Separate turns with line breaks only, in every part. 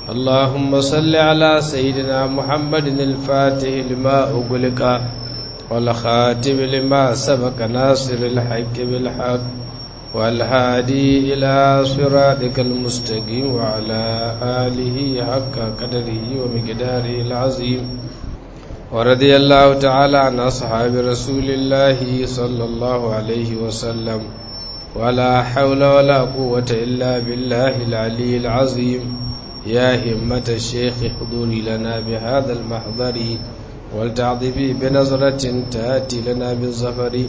اللهم صل على سيدنا محمد الفاتح لما أغلق والخاتم لما سبق ناصر الحق بالحق والهادي إلى صراطك المستقيم وعلى آله حق قدره ومقداره العظيم ورضي الله تعالى عن أصحاب رسول الله صلى الله عليه وسلم ولا حول ولا قوة إلا بالله العلي العظيم يا همة الشيخ حضوري لنا بهذا المحضر ولتعطفي بنظرة تأتي لنا بالظفر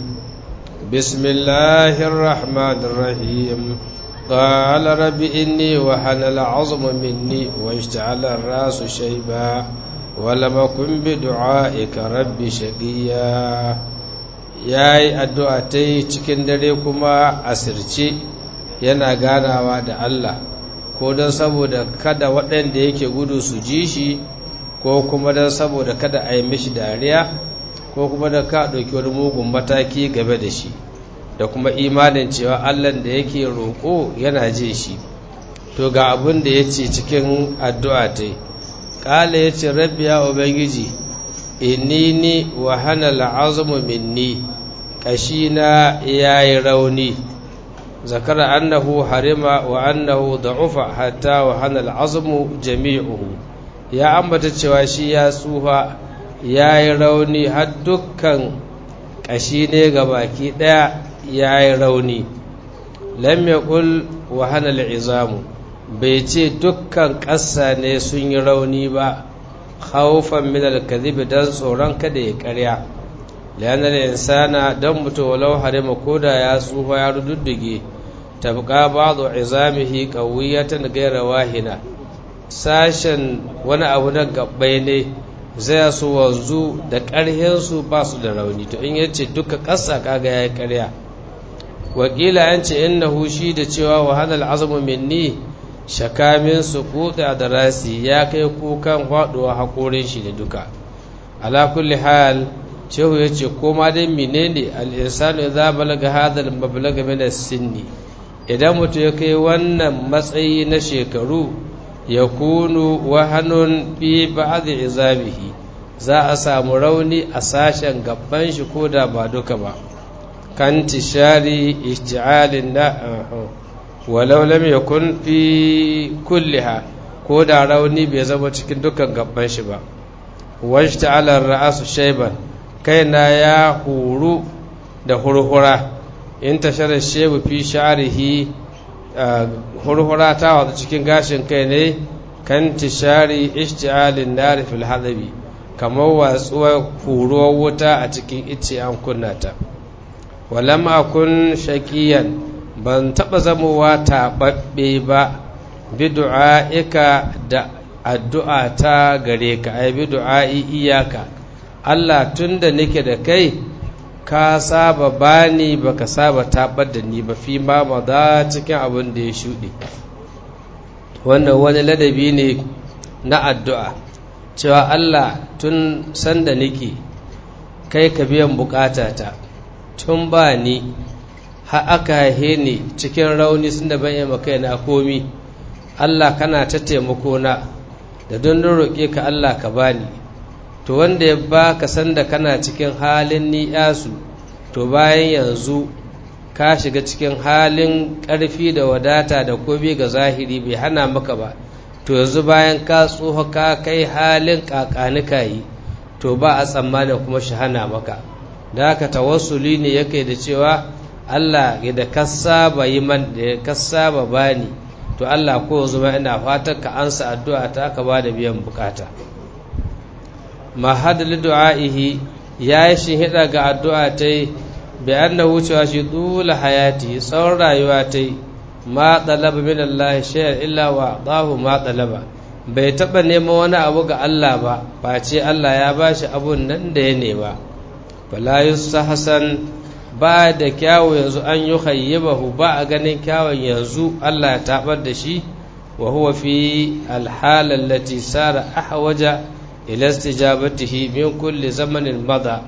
بسم الله الرحمن الرحيم قال رب إني وحن العظم مني واشتعل الرأس شيبا ولم أكن بدعائك رب شقيا ya yi addu'a ta yi cikin dare kuma asirce yana ganawa da Allah ko don saboda kada waɗanda yake gudu su ji shi ko kuma don saboda kada a yi mishi dariya ko kuma da ka ɗauki wani mugun mataki game da shi da kuma imanin cewa Allah da yake roƙo yana je shi to ga abin da ya ce cikin addu'a ta yi ƙala ya ce rabbi ya ubangiji inni ni wa hana la'azumu minni ƙashina ya yi rauni zakara annahu harima wa annahu da'ufa hatta wa hana al'azumu jami'uhu ya ambata cewa shi ya tsufa ya yi rauni har dukkan ƙashi ne ga baki ɗaya ya yi rauni lam yaqul wa hana al'izamu bai ce dukkan ƙasa ne sun yi rauni ba khawfan min al-kadhib dan tsoron kada ya ƙarya lian al-insana dan mutu walau harima koda ya tsufa ya rududdige tabqa ba'du izamihi qawiyatan ghayra wahina sashen wani abu na gabbai ne zai su wanzu da ƙarhin su ba su da rauni to in yace duka ƙasa kaga yayi ƙarya wakila an ce innahu shi da cewa wa hadal azmu minni shakamin su kuta da rasi ya kai kukan faduwa haƙorin shi da duka ala kulli hal cewa ya ce koma dai menene al'insanu za balaga hadal mablaga min sinni idan mutum ya kai wannan matsayi na shekaru ya kunu wahanun fi ba'd izabihi za a samu rauni a sashen gaban shi ko da ba duka ba kan tishari isti'alin na walau lam yakun fi kulliha ko da rauni bai zama cikin dukkan gaban shi ba wajta ala ra'asu shayban kaina ya huru da hurhura in tashara shebu fi sha'rihi hurhura ta wata cikin gashin kai ne kan tishari ishti'alin nar fil hadabi kamar watsuwar huruwar wuta a cikin ice an kunna ta walam akun shaqiyan ban taɓa zamowa taɓaɓɓe ba bi du'a'ika da addu'a ta gare ka ai bi du'a'i iyaka Allah tun da nake da kai ka saba bani baka saba taɓar da ni ba fi ma maza cikin abin da ya shuɗe wannan wani ladabi ne na addu'a cewa Allah tun sanda nake kai ka biyan bukatata tun ba ni ha aka haihe ni cikin rauni sun da ban yamma kai na komi Allah kana ta taimako na da don roƙe ka Allah ka bani to wanda ya ba ka sanda kana cikin halin ni'yasu to bayan yanzu ka shiga cikin halin ƙarfi da wadata da komi ga zahiri bai hana maka ba to yanzu bayan ka tsoho ka kai halin ƙaƙanika yi to ba a tsammanin kuma shi hana maka da haka tawassuli ne yake da cewa Allah da ka saba yi man da ka saba bani to Allah ko zuma ina fatan ka ansa addu'a ta ka ba da biyan bukata ma hadal du'a'ihi ya yi shi hida ga addu'a ta yi bi annahu cewa shi dula hayati tsawon rayuwa ta yi ma talaba min Allah shay'an illa wa dahu ma talaba bai taba neman wani abu ga Allah ba face Allah ya bashi abun nan da ya nema fala yustahsan ba da kyawu yanzu an yi khayyibahu ba a ganin kyawun yanzu Allah ya tabar da shi wa huwa fi alhala allati sara ahwaja ila istijabatihi min kulli zamanin mada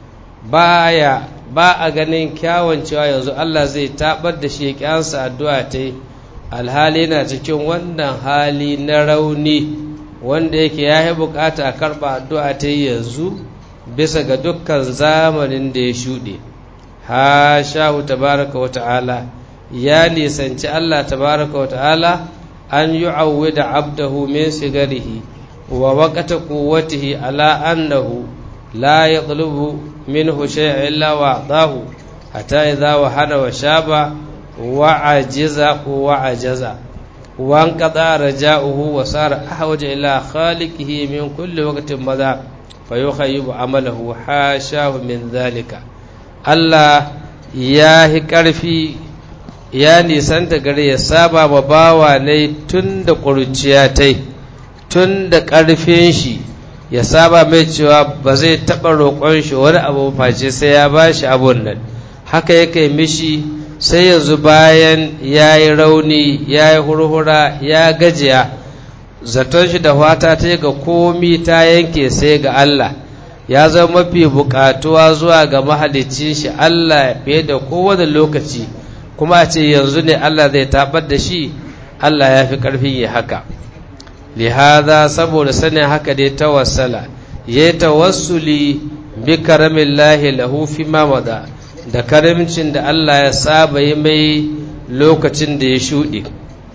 baya ba a ganin kyawun cewa yanzu Allah zai tabar da shi ya kyansa addu'a ta alhali na cikin wannan hali na rauni wanda yake ya yi bukata a karɓa addu'a ta yanzu bisa ga dukkan zamanin da ya shuɗe ha shahu tabaraka wa ta'ala ya nisanci Allah tabaraka wa ta'ala an yi da abdahu min sigarihi wa waƙata kuwatihi ala annahu la ya ɗulubu min hushe illa wa ɗahu hata idza wa hana wa shaba wa ajiza wa ajaza wa an qada raja'uhu wa sara ahwaja ila khaliqihi min kulli waqtin madha fa yukhayyibu amalahu hashahu min dhalika Allah ya hi ƙarfi ya nisanta gare ya saba ma bawa ne tun da ƙuruciya ta tun da ƙarfin shi ya saba mai cewa ba zai taɓa roƙon shi wani abu face sai ya ba shi abun nan haka yake mishi sai yanzu bayan ya yi rauni ya yi hurhura ya gajiya zaton shi da fata ta ga komi ta yanke sai ga Allah ya zama mafi buƙatuwa zuwa ga mahalicin shi Allah fiye da kowane lokaci kuma a ce yanzu ne Allah zai tabar da shi Allah ya fi ƙarfin yi haka lihaza saboda sanin haka dai tawassala ya tawassuli bi karamin lahi lahu fi mamada da karamcin da Allah ya saba yi mai lokacin da ya shuɗe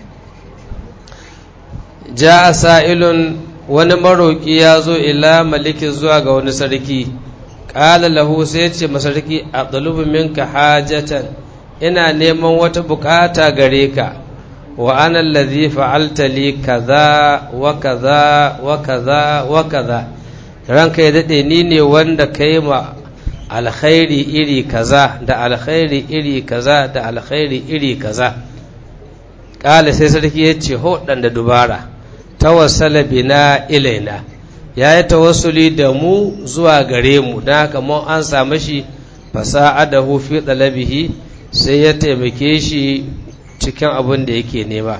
ja a sa'ilun wani maroƙi ya zo ila malikin zuwa ga wani sarki ƙala lahu sai ce masarki a ɗalubin minka hajatan ina neman wata bukata gare ka wa ana allazi fa'alta li kaza wa kaza wa kaza wa kaza ranka ya dade ni ne wanda kai ma alkhairi iri kaza da alkhairi iri kaza da alkhairi iri kaza kala sai sarki ya ce ho dan da dubara tawassala bina ilaina ya yi tawassuli da mu zuwa gare mu don haka mun an samu shi fasa'adahu fi talabihi sai ya taimake shi cikin abin da yake nema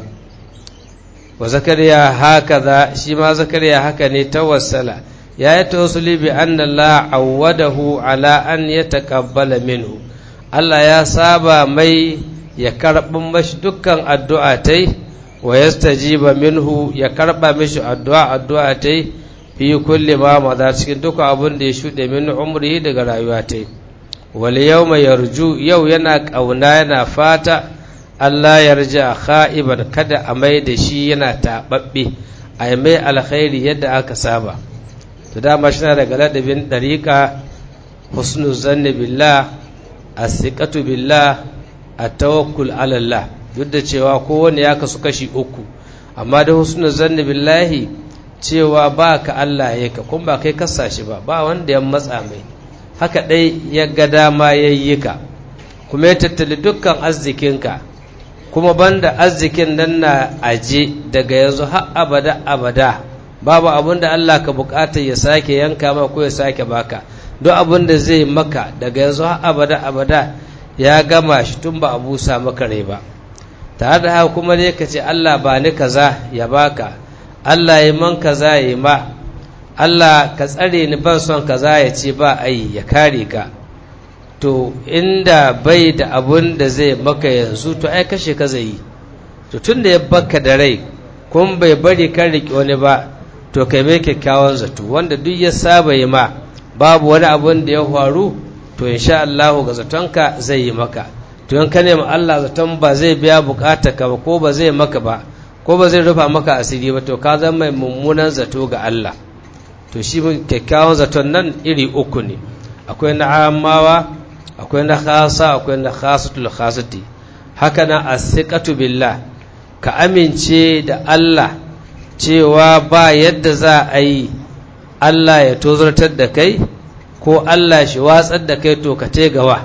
wa zakariya haka za shi ma zakariya haka ne tawassala ya yi tawassuli bi anna Allah awwadahu ala an yataqabbala minhu Allah ya saba mai ya karɓin mashi dukkan addu'a tai wa yastajiba minhu ya karɓa mishi addu'a addu'a tai fi kulli ma maza cikin dukkan abin da ya shuɗe min umri daga rayuwa tai wal yawma yarju yau yana ƙauna yana fata Allah ya rja kha'iban kada a mai da shi yana taɓaɓɓe a yi mai alkhairi yadda aka saba to dama shi na daga ladabin ɗariƙa husnu zanni billah asiqatu billah at-tawakkul ala Allah duk da cewa kowanne ya kasu kashi uku amma da husnu zanni billahi cewa ba ka Allah ya ka kuma ba kai kasa shi ba ba wanda ya matsa mai haka dai ya ga dama ya yi ka kuma ya tattali dukkan arzikinka kuma banda arzikin nan na aje daga yanzu har abada abada babu abin da Allah ka bukata ya sake yanka ma ko ya sake baka duk abin da zai maka daga yanzu har abada abada ya gama shi tun ba a busa maka rai ba tare da haka kuma ne ka ce Allah ba ni kaza ya baka Allah ya man kaza ya ma Allah ka tsare ni ban son kaza ya ce ba ai ya kare ka to inda bai da abun da zai maka yanzu to ai kashe ka zai yi to tun da ya baka da rai kun bai bari kan riƙe wani ba to kai mai kyakkyawan zato wanda duk ya saba yi ma babu wani abun da ya faru to insha Allah ga zatonka zai yi maka to in ka nemi Allah zaton ba zai biya bukata ka ba ko ba zai maka ba ko ba zai rufa maka asiri ba to ka zama mai mummunan zato ga Allah to shi kyakkyawan zaton nan iri uku ne akwai na amawa akwai na khasa akwai na khasatul khasati haka na asiqatu billah ka amince da Allah cewa ba yadda za a yi Allah ya tozartar da kai ko Allah shi watsar da kai to ka te gawa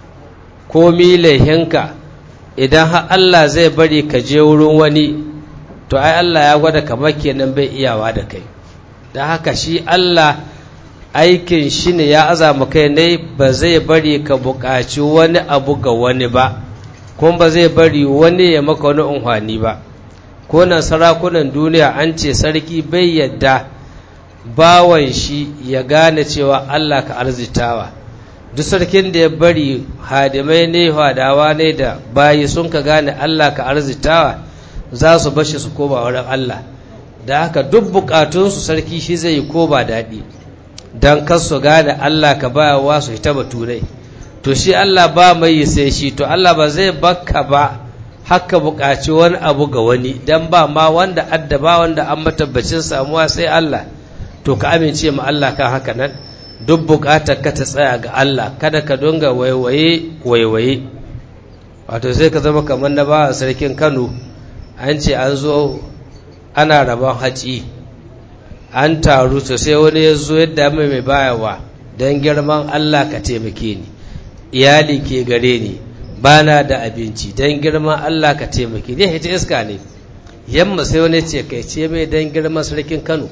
ko laihinka idan har Allah zai bari ka je wurin wani to ai Allah ya gwada kamar kenan bai iyawa da kai don haka shi Allah aikin shi ne ya azama kai ne ba zai bari ka buƙaci wani abu ga wani ba kuma ba zai bari wani ya maka wani unhwani ba ko nan sarakunan duniya an ce sarki bai yadda bawan shi ya gane cewa Allah ka arzitawa duk sarkin da ya bari hadimai ne hadawa ne da bayi sun ka gane Allah ka arzitawa za su bashi su koma wurin Allah da haka duk bukatunsu sarki shi zai yi ko ba daɗi don kar su gane Allah ka bayawa su hita baturai to shi Allah ba mai yi sai shi to Allah ba zai bakka ba haka bukaci wani abu ga wani don ba ma wanda addaba wanda an matabbacin samuwa sai Allah to ka amince ma Allah kan haka nan duk bukatar ka ta tsaya ga Allah kada ka dunga waiwaye waiwaye wato sai ka zama kamar na ba sarkin Kano an ce an zo ana rabon haci an taru to sai wani ya zo yadda mai mai bayawa don girman Allah ka taimake ni iyali ke gare ni bana da abinci don girman Allah ka taimake ni ita iska ne yamma sai wani ce kai ce mai don girman sarkin Kano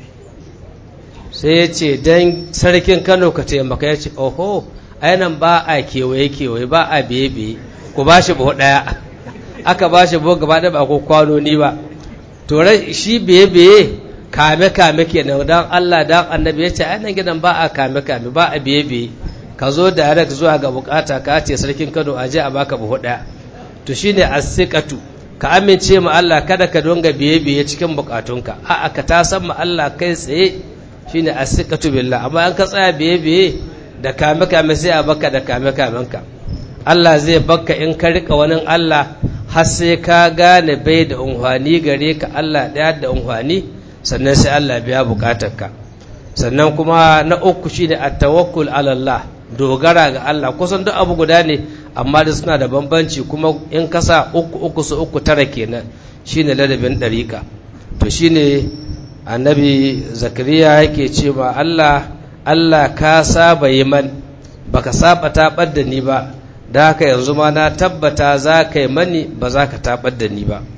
sai ya ce don sarkin Kano ka taimaka ya ce oho ainihin ba a kewaye kewaye ba a biye biye ku ba shi buhu ɗaya aka ba shi buhu gaba ɗaya ba ko kwanoni ba to shi biye biye kame kame kenan don Allah don annabi ya ce ainihin gidan ba a kame kame ba a biye biye ka zo direct zuwa ga bukata ka ce sarkin Kano a je a baka buhu ɗaya to shine as-siqatu ka amince ma Allah kada ka donga biye biye cikin bukatunka a'a ka ta san ma Allah kai tsaye shine as-siqatu billah amma an ka tsaya biye biye da kame kame sai a baka da kame kamenka Allah zai baka in ka rika wani Allah har sai ka gane bai da unhwani gare ka Allah ɗaya da unhwani sannan sai Allah biya bukatarka sannan kuma na uku shine at-tawakkul ala Allah dogara ga Allah kusan duk abu guda ne amma da suna da bambanci kuma in kasa uku uku su uku tara kenan shine ladabin dariƙa to shine annabi zakariya yake cewa Allah Allah ka saba yi man baka saba tabar da ni ba da haka yanzu ma na tabbata za ka yi mani ba za ka tabar da ni ba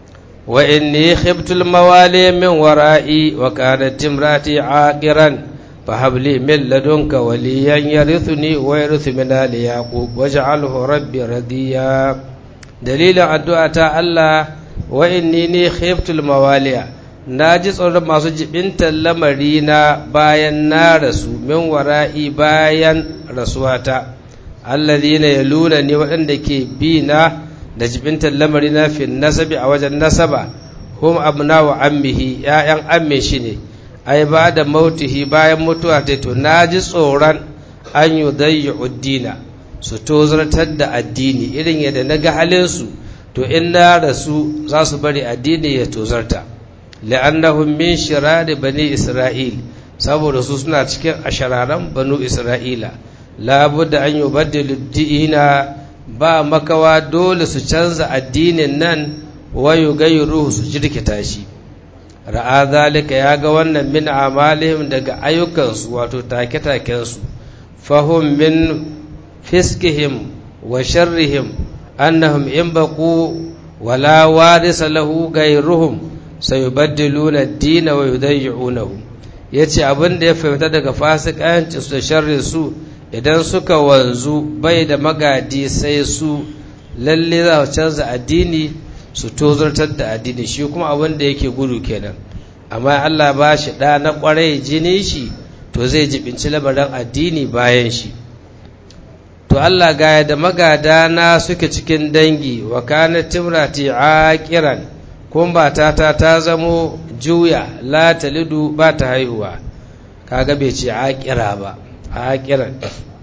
wa inni khiftul mawali min wara'i wa kanat imrati aqiran fa habli min ladunka waliyan yarithuni wa yarithu min ali yaqub waj'alhu rabbi radiya dalilin addu'a ta Allah wa inni ni khiftul mawaliya na ji tsoron masu jibintar lamari na bayan na rasu min wara'i bayan rasuwata alladhina yaluna ni waɗanda ke bi na da jibintar lamari na fi nasabi a wajen nasaba hum abna wa ammihi ya'yan amme shi ne ai ba da mautihi bayan mutuwa ta to na ji tsoron an yi dayya uddina su tozartar da addini irin yadda na ga halinsu to in na rasu za su bari addini ya tozarta la'annahum min shirari bani isra'il saboda su suna cikin ashararan banu isra'ila labudda an yubaddilu dina ba makawa dole su canza addinin nan wa yugayyiruhu su jirkita shi ra'a zalika ya ga wannan min amalihim daga ayyukansu wato take-takensu fahum min fiskihim wa sharrihim annahum in baqu wala warisa lahu gayruhum sayubaddiluna ad-din wa yudayyi'unahu yace abin da ya fahimta daga fasikanci su da sharri su idan suka wanzu bai da magadi sai su lalle za su canza addini su tozartar da addini shi kuma abin da yake gudu kenan amma Allah ba shi ɗa na ƙwarai jini shi to zai jibinci labarin addini bayan shi to Allah gaya da magada na suke cikin dangi wa kana timrati aqiran kun ba ta ta ta zamo juya la talidu ba ta haihuwa kaga bai ce aqira ba aqiran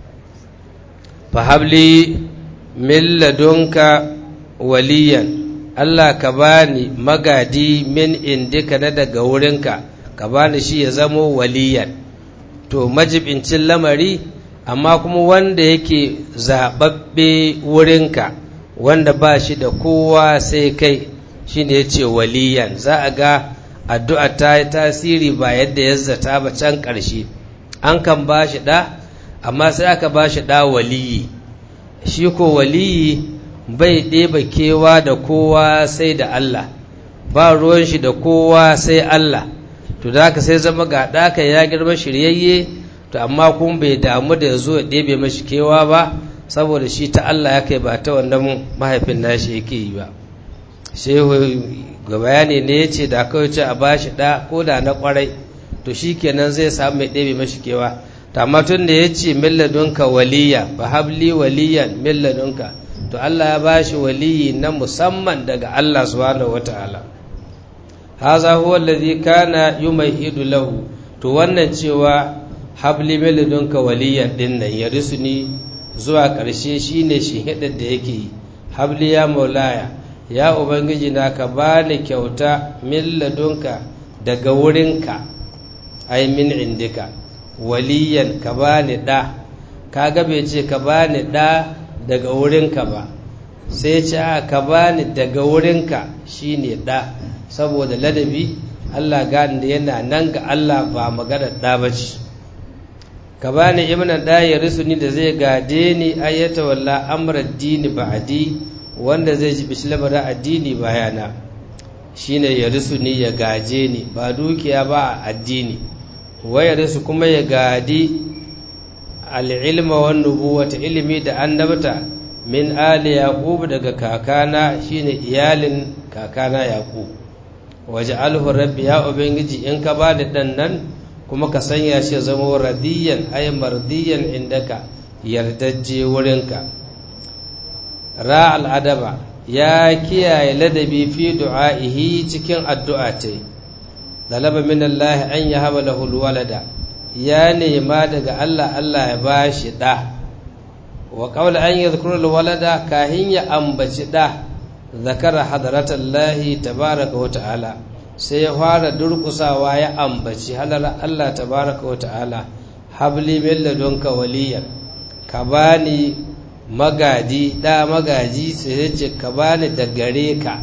fa habli min ladunka waliyan Allah ka bani magadi min indika na daga wurinka ka bani shi ya zamo waliyan to majibincin lamari amma kuma wanda yake zaɓaɓɓe wurinka wanda ba shi da kowa sai kai shi ne ya ce waliyan za a ga addu'a ta yi tasiri ba yadda ya zata ba can ƙarshe an kan ba shi ɗa amma sai aka ba shi ɗa waliyi shi ko waliyi bai ɗeba kewa da kowa sai da Allah ba ruwan shi da kowa sai Allah to da haka sai zama ga ɗaka ya girma shiryayye to amma kun bai damu da ya zo ya ɗebe mashi kewa ba saboda shi ta Allah ya kai ba ta wannan mahaifin nashi yake yi ba shehu ga bayani ne ya ce da kawai ce a ba shi ɗa ko da na ƙwarai to shi kenan zai samu mai ɗebe mashi kewa to amma tun da ya ce milladunka waliya fa habli waliyan milladunka to Allah ya bashi waliyi na musamman daga Allah subhanahu wataala haza huwa alladhi kana yumahidu lahu to wannan cewa habli miladunka waliyan din nan ya risuni zuwa ƙarshe shine shi hidar da yake yi habli ya maulaya ya ubangiji na ka bani kyauta min ladunka daga wurinka ai min indika waliyan ka bani da kaga bai ce ka bani da daga wurinka ba sai ce a ka bani daga wurinka shine da saboda ladabi Allah gani da yana nan ga Allah ba magana da bace ka bani ibnan da ya risuni da zai gade ni ayyata walla amra dini ba'di wanda zai ji bishlabara addini bayana shine ya risuni ya gaje ni ba dukiya ba addini waya risu kuma ya gadi al'ilma wan nubuwata ilimi da annabta min ali yaqub daga kakana shine iyalin kakana yaqub waje alhu rabbi ya ubangiji in ka bani dan nan kuma ka sanya shi zama radiyan ay mardiyan indaka yardajje wurinka ra al'adaba ya kiyaye ladabi fi du'a'ihi cikin addu'a ta dalaba min Allah an yahaba lahu walada ya nema daga Allah Allah ya bashi da wa qawla an yadhkura walada kahin ya ambaci da zakara hadratallahi tabaraka wa ta'ala sai ya fara durkusawa ya ambaci halar Allah tabaraka wa ta'ala habli min ladunka waliyan ka bani magadi da magaji sai ya ce ka bani da gare ka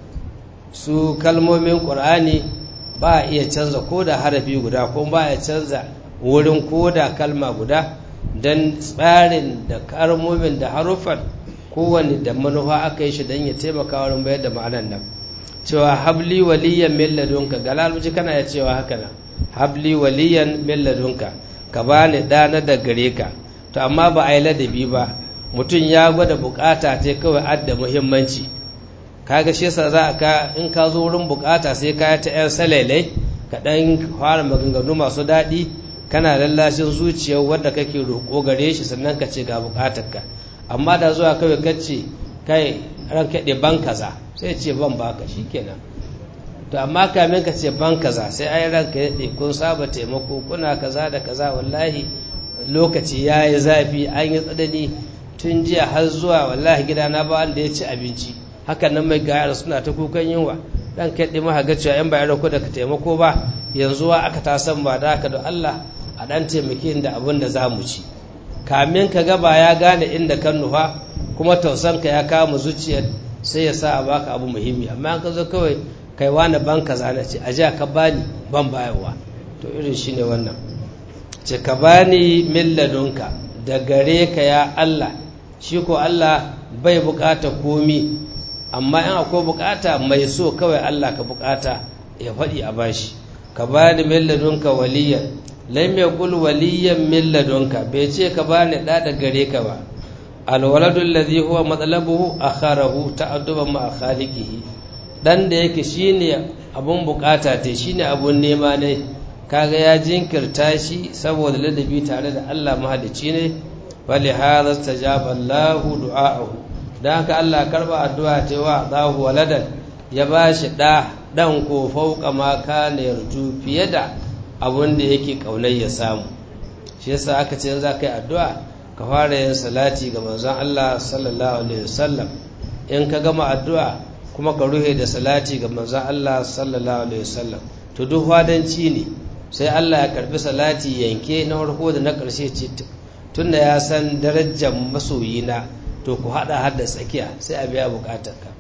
su kalmomin qur'ani ba a iya canza ko da harafi guda ko ba a canza wurin ko da kalma guda don tsarin da kalmomin da haruffan kowane da manufa aka yi shi don ya taimaka wurin bayar da ma'anan nan cewa habli waliyan min ladunka galaluji kana ya cewa haka nan habli waliyan min ladunka ka bani ɗana da gare ka to amma ba a yi ladabi ba mutum ya gwada bukata ta kawai adda muhimmanci kaga shi yasa za ka in ka zo wurin bukata sai ka ta yan salailai ka dan fara maganganu masu daɗi kana lallashin zuciyar wanda kake roƙo gare shi sannan ka ce ga bukatarka amma da zuwa kawai kace kai ran kaɗe ban kaza sai ce ban baka shikenan to amma kamin ka ce ban kaza sai ai ranka ya daɗe kun saba taimako kuna kaza da kaza wallahi lokaci ya yi zafi an yi tsadani tun jiya har zuwa wallahi gidana ba wanda ya ci abinci hakan nan mai gayar suna ta kukan yunwa dan kai ɗi maha cewa yan bayan ko da ka taimako ba yanzu wa aka ta san ba da haka da Allah a dan taimake da abin da za mu ci kamin ka gaba ya gane inda kan nufa kuma tausanka ya kama zuciyar sai ya sa a baka abu muhimmi amma an ka zo kawai kai wani ban kaza na ce a ka bani ban bayarwa to irin shine wannan ce ka bani milladunka da gare ka ya Allah shi ko Allah bai bukata komi amma in akwai bukata mai so kawai Allah ka bukata ya faɗi a bashi ka bani milladunka waliyan lam yaqul waliyan milladunka bai ce ka bani da da gare ka ba alwaladu alladhi huwa matlabuhu akharahu ta'adduban ma khaliqihi dan da yake shine abun bukata te shine abun nema ne kaga ya jinkirta shi saboda ladabi tare da Allah mahalicci ne wali hadha istajaba Allahu du'aahu dan haka Allah karba addu'a ta wa dahu waladan ya bashi da dan ko fauka ma kana yarju fiye da abun da yake kaunai ya samu shi yasa aka ce za ka yi addu'a ka fara yin salati ga manzon Allah sallallahu alaihi wasallam in ka gama addu'a kuma ka ruhe da salati ga manzon Allah sallallahu alaihi wasallam to duk wadanci ne sai Allah ya karbi salati yanke na farko da na ƙarshe ce tunda ya san darajar masoyina to ku hada hada tsakiya sai a biya bukatarka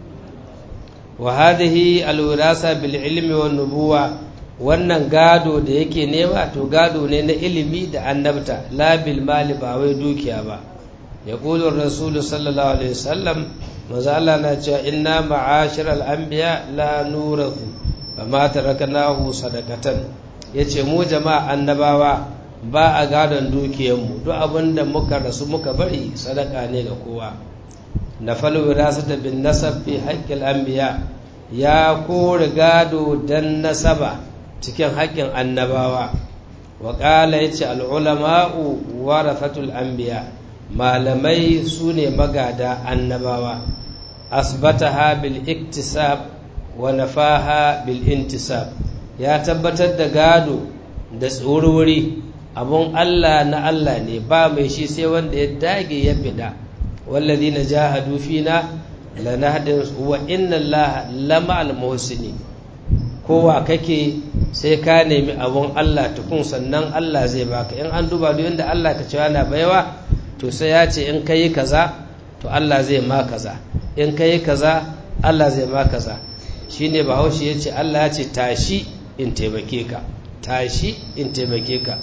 wa hadhihi alwirasa bil ilmi wan nubuwa wannan gado da yake nema to gado ne na ilimi da annabta la bil mali ba wai dukiya ba yaqulu rasul sallallahu alaihi wasallam manzo Allah na cewa inna ma'ashiral anbiya la nurathu fama taraknahu sadaqatan yace mu jama'a annabawa ba a gadon dukiyarmu duk abinda muka rasu muka bari sadaka ne ga kowa nafal wirasata bin nasab fi haqqil anbiya ya kore gado dan nasaba cikin haƙƙin annabawa wa qala yace al ulama'u warathatul anbiya malamai su ne magada annabawa asbataha bil iktisab wa nafaha bil intisab ya tabbatar da gado da tsururi abun Allah na Allah ne ba mai shi sai wanda ya dage ya fida walladhina jahadu fina lanahdin wa inna Allah lama al muhsinin kowa kake sai ka nemi abun Allah tukun sannan Allah zai baka in an duba duk inda Allah ka cewa na baiwa to sai ya ce in kai kaza to Allah zai ma kaza in kai kaza Allah zai ma kaza shine bahaushe ya ce Allah ya ce tashi in taimake ka tashi in taimake ka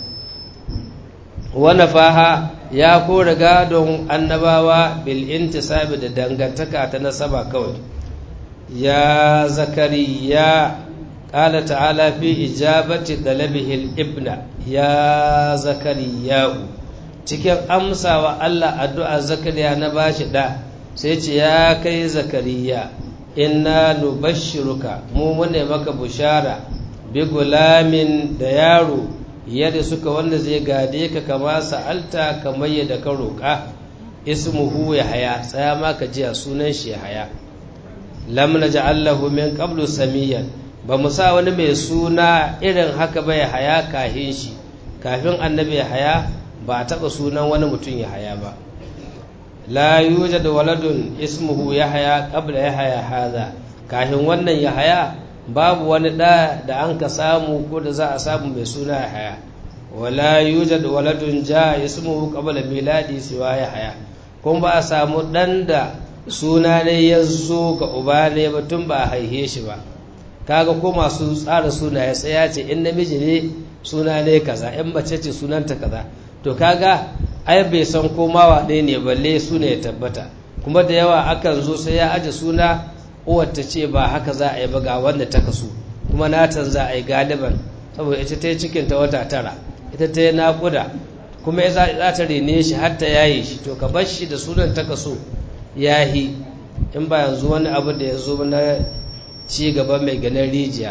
wani faha ya kora gadon annabawa bil intisabi da dangantaka ta nasaba kawai ya zakariya قال تعالى في إجابة طلبه الابن يا زكريا cikin amsawa Allah addu'a zakariya na bashi da sai ce ya kai zakariya inna nubashshiruka mu mune maka bushara bi gulamin da yaro yadda suka wanda zai gade ka kama sa'alta kamar yadda ka roƙa ismuhu ya haya tsaya maka jiya sunan shi ya haya lam naj'alahu min qablu samiyan ba mu sa wani mai suna irin haka ba ya haya kahin shi kafin annabi ya haya ba a taɓa sunan wani mutum ya haya ba la yuja da waladun ismuhu ya haya ƙabla ya haya haza kafin wannan ya haya babu wani ɗa da an ka samu ko da za a samu mai suna ya haya wala yuja da waladun ja ismuhu ƙabla miladi siwa ya haya kuma ba a samu ɗan da suna ne ya zo ga uba ne ba tun ba a haihe shi ba kaga ko masu tsara sunaye sai ya ce in namiji ne suna ne kaza in mace ce sunanta kaza to kaga ai bai san ko mawa ɗaya ne balle suna ya tabbata kuma da yawa akan zo sai ya aje suna uwar ta ce ba haka za a yi ba ga wanda ta kasu kuma natan za a yi galiban saboda ita ta yi cikin ta wata tara ita ta yi naƙuda kuma ya za ta rene shi har ta yaye shi to ka bar shi da sunan ta kaso yahi in ba yanzu wani abu da ya zo na ci gaba mai ganin rijiya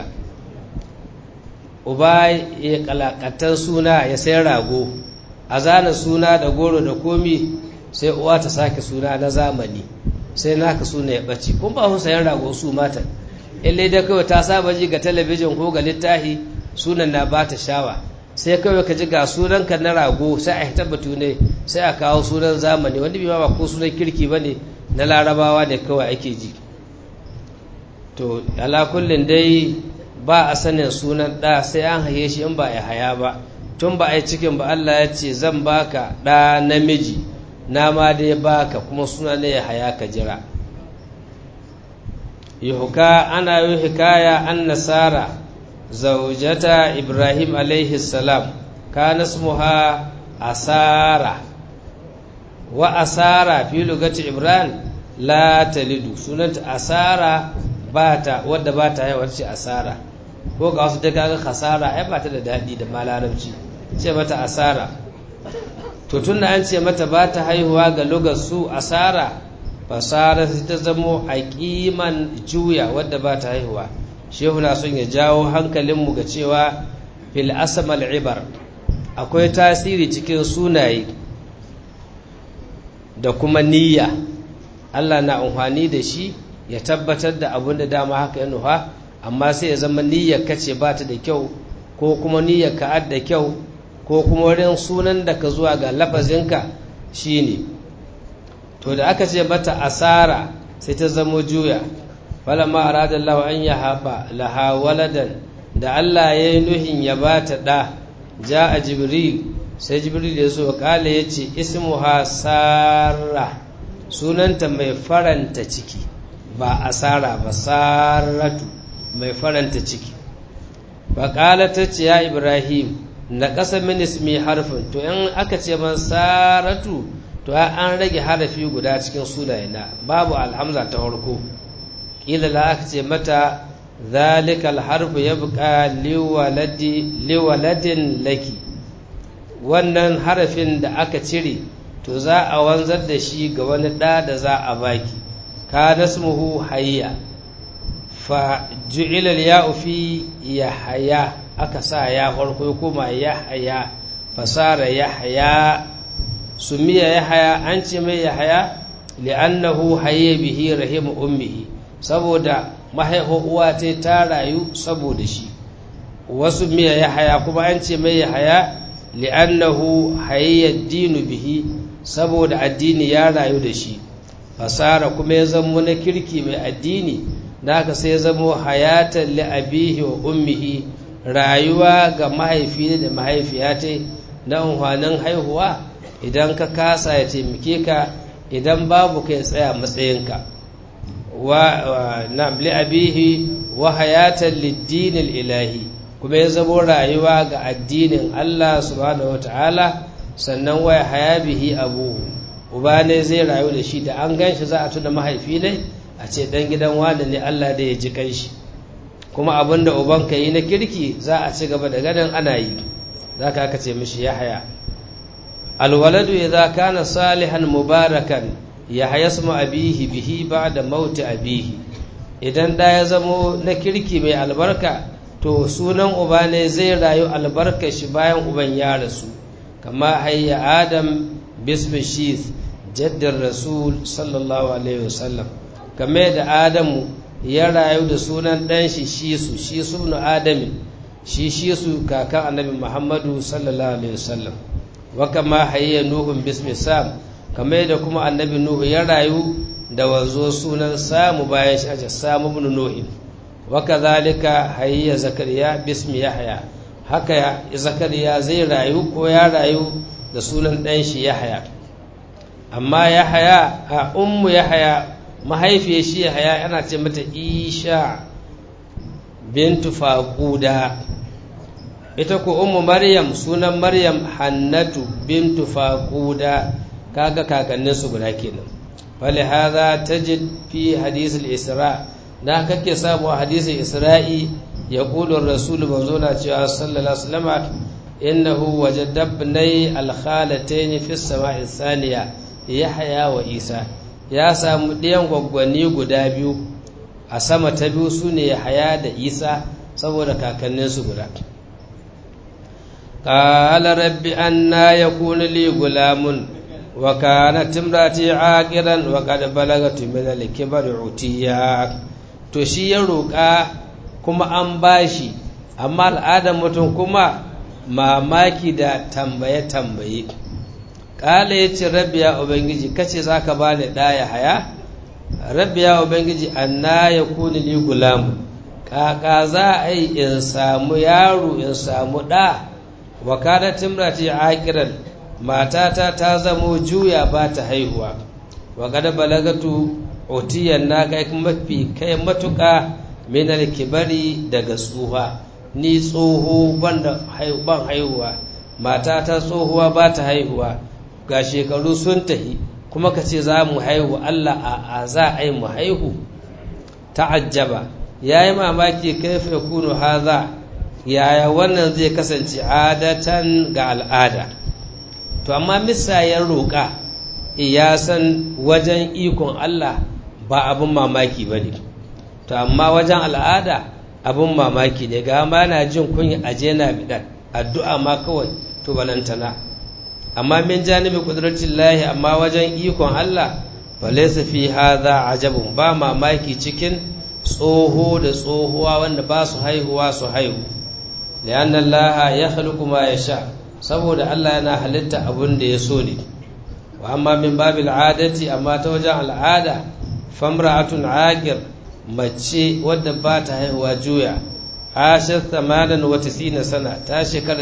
uba ya kalakatan suna ya sai rago a zana suna da goro da komi sai uwa ta sake suna na zamani sai naka suna ya ɓace kun ba su sayan rago su mata ille da kawai ta saba ji ga talabijin ko ga littahi sunan na ba ta shawa sai kawai ka ji ga sunanka na rago sai a hita batu ne sai a kawo sunan zamani wanda bai ba ko sunan kirki ba ne na larabawa ne kawai ake ji to ala kullin dai ba a sanin sunan ɗa sai an haye shi in ba a haya ba tun ba a yi cikin ba Allah ya ce zan baka ɗa namiji na ma dai baka kuma suna ne ya haya ka jira yuhuka ana yi hikaya an nasara zaujata ibrahim alaihi salam kana smuha asara wa asara fi lugati ibrahim la talidu sunanta asara bata wadda ba ta haihuwa ce asara ko ga wasu daga ga khasara ai ba ta da daɗi da malarabci ce mata asara to tun da an ce mata ba ta haihuwa ga lugar su asara fasara sai ta zamo aqiman juya wadda ba ta haihuwa shehu na son ya jawo hankalinmu ga cewa fil asmal ibar akwai tasiri cikin sunaye da kuma niyya Allah na amfani da shi ya tabbatar da abin da dama haka ya nufa amma sai ya zama niyyar ka ce ba ta da kyau ko kuma niyyar ka da kyau ko kuma wurin sunan da ka zuwa ga lafazinka shine to da aka ce mata asara sai ta zamo juya falamma arada Allah an yahaba laha waladan da Allah ya yi nuhin ya ba ta ɗa ja a jibril sai jibril ya zo kala ya ce ismuha sara sunanta mai faranta ciki ba asara ba saratu mai faranta ciki baƙala ta ce ya ibrahim na ƙasa minismi harfin to in aka ce man saratu to an rage harafi guda cikin sunayena babu alhamza ta farko ƙila la aka ce mata zalika alharfu ya buƙa liwaladin laki wannan harafin da aka cire to za a wanzar da shi ga wani ɗa da za a baki ka nasmuhu hayya fa ju'ila ya fi yahya aka sa ya farko kuma yahya fasara yahya sumiya yahaya an ce mai yahaya li'annahu hayya bihi rahim ummihi saboda mahaifin uwa ta ta rayu saboda shi wasu miya yahaya kuma an ce mai yahaya li'annahu hayya dinu bihi saboda addini ya rayu da shi fasara kuma ya zamo na kirki mai addini naka sai ya zamo hayatan li abihi wa ummihi rayuwa ga mahaifi da mahaifiya ta na unhwanin haihuwa idan ka kasa ya taimake ka idan babu kai tsaya matsayinka wa na li abihi wa hayatan lid ilahi kuma ya zamo rayuwa ga addinin Allah subhanahu wataala sannan waya haya bihi abuhu uba ne zai rayu da shi da an gan shi za a tuna mahaifi ne a ce dan gidan wani ne Allah da ya ji kai shi kuma abin da uban ka yi na kirki za a ci gaba da ganin ana yi za ka aka ce mishi ya haya alwaladu idza kana salihan mubarakan ya haya suma abihi bihi ba'da mauti abihi idan da ya zamo na kirki mai albarka to sunan uba ne zai rayu albarka shi bayan uban ya rasu kama hayya adam bismi shith jaddar rasul sallallahu alaihi wasallam kame da adamu ya rayu da sunan ɗan shi shisu shisu ibn adamin shi shisu kakan annabi muhammadu sallallahu alaihi wasallam wa kama hayya nuhun bismi sam kame da kuma annabi nuhu ya rayu da wanzo sunan samu bayan shi aje samu ibn nuhin wa kadhalika hayya zakariya bismi yahya haka zakariya zai rayu ko ya rayu da sunan ɗan shi yahya amma yahya a ummu yahya mahaifiyar shi yahya yana ce mata isha bintu faquda ita ko ummu maryam sunan maryam hannatu bintu faquda kaga kakannin su guda kenan fali hadha tajid fi hadith al-isra da kake samu hadisin isra'i yaqulu ar-rasul manzona cewa sallallahu alaihi wasallam innahu wajada ibnai al-khalatayn fi as-sama'i thaniya yahya wa isa ya samu ɗiyan gwaggwani guda biyu a sama ta biyu su ne yahya da isa saboda kakanninsu guda قال رب أنا يكون لي غلام وكانت امرأتي عاقرا وقد بلغت من الكبر عتيا to shi ya roƙa kuma an bashi amma al'adar mutum kuma mamaki da tambaye-tambaye ƙala ya ce rabbi ya ubangiji kace za ka ba ni ɗaya haya rabbi ya ubangiji anna ya kuni li gulamu ƙaƙa za a yi in samu yaro in samu ɗa wa kada timrati akiran matata ta zamo juya ba ta haihuwa wa kada balagatu otiyan na kai mafi kai matuƙa minar kibari daga tsuha ni tsoho ban haihuwa matata tsohuwa ba ta haihuwa ga shekaru sun tahi kuma ka ce za mu haihu Allah a za a yi mu haihu ta'ajjaba ya yi mamaki kaifa ya kunu haza yaya wannan zai kasance adatan ga al'ada to amma misayen roƙa ya san wajen ikon Allah ba abin mamaki ba ne to amma wajen al'ada abin mamaki ne ga ma na jin kunya aje na bidan addu'a ma kawai to balantana amma min janibi kudratin lahi amma wajen ikon Allah falaisa fi hadha ajabun ba mamaki cikin tsoho da tsohuwa wanda ba su haihuwa su haihu lianna Allah ya khluqu ma yasha saboda Allah yana halitta abun da ya so ne wa amma min babil adati amma ta wajen al'ada famra'atun aqir mace wadda ba ta haihuwa juya ashir 98 sana ta shekara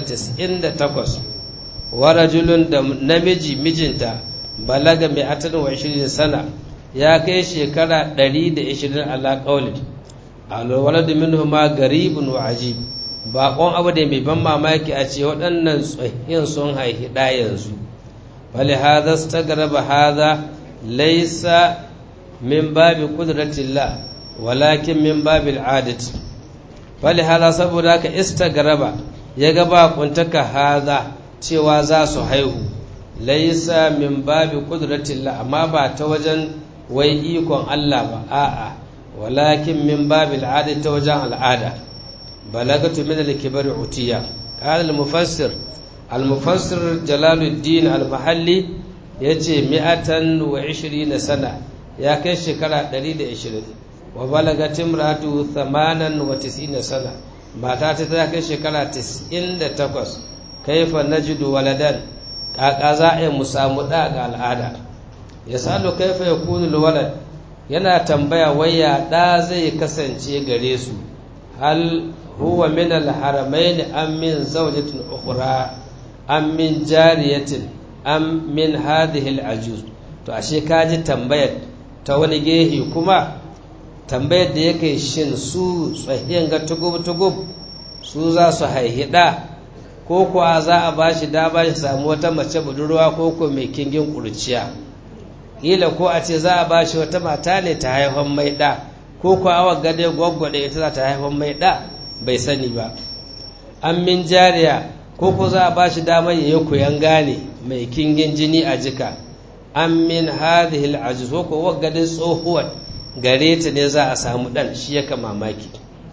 98 wa rajulun da namiji mijinta balaga mai atan wa 20 sana ya kai shekara 120 ala qaulin alwalad minhu ma garibun wa ajib baƙon abu da mai ban mamaki a ce waɗannan tsohin sun haihi ɗa yanzu wali hadha stagraba hadha laysa min babi qudratillah walakin min babil adati wali hadha saboda haka istagraba ya ga ba kuntaka hadha cewa za su haihu laysa min babi qudratillah amma ba ta wajen wai ikon Allah ba a'a walakin min babil adati ta wajen al'ada بلغت من الكبر عتيا قال المفسر المفسر جلال الدين المحلي ya ce mi'atan wa na sana ya kai shekara 120 wa balaga timratu thamanan wa tis'ina sana mata ta ta kai shekara 98 kaifa najidu waladan kaka za a yi mu samu da ga al'ada ya salo kaifa ya kunu walad yana tambaya waya da zai kasance gare su hal huwa min al-haramain am min zawjatin ukhra am min jariyatin am min hadhihi al-ajuz to ashe kaji tambayar ta wani gehe kuma tambayar da yake shin su tsahiyan ga tugub-tugub su za su haihida ko kuwa za a ba shi dama shi samu wata mace budurwa ko ko mai kingin kurciya kila ko a ce za a ba shi wata mata ne ta haifan mai ɗa ko kuwa awa gade gwaggwade ita za ta haifan mai ɗa bai sani ba an min jariya ko ko za a ba shi dama ya yi kuyan gane mai kingin jini a jika an min hadhihi al ko ko waggadin tsohuwar gare ta ne za a samu ɗan shi yaka mamaki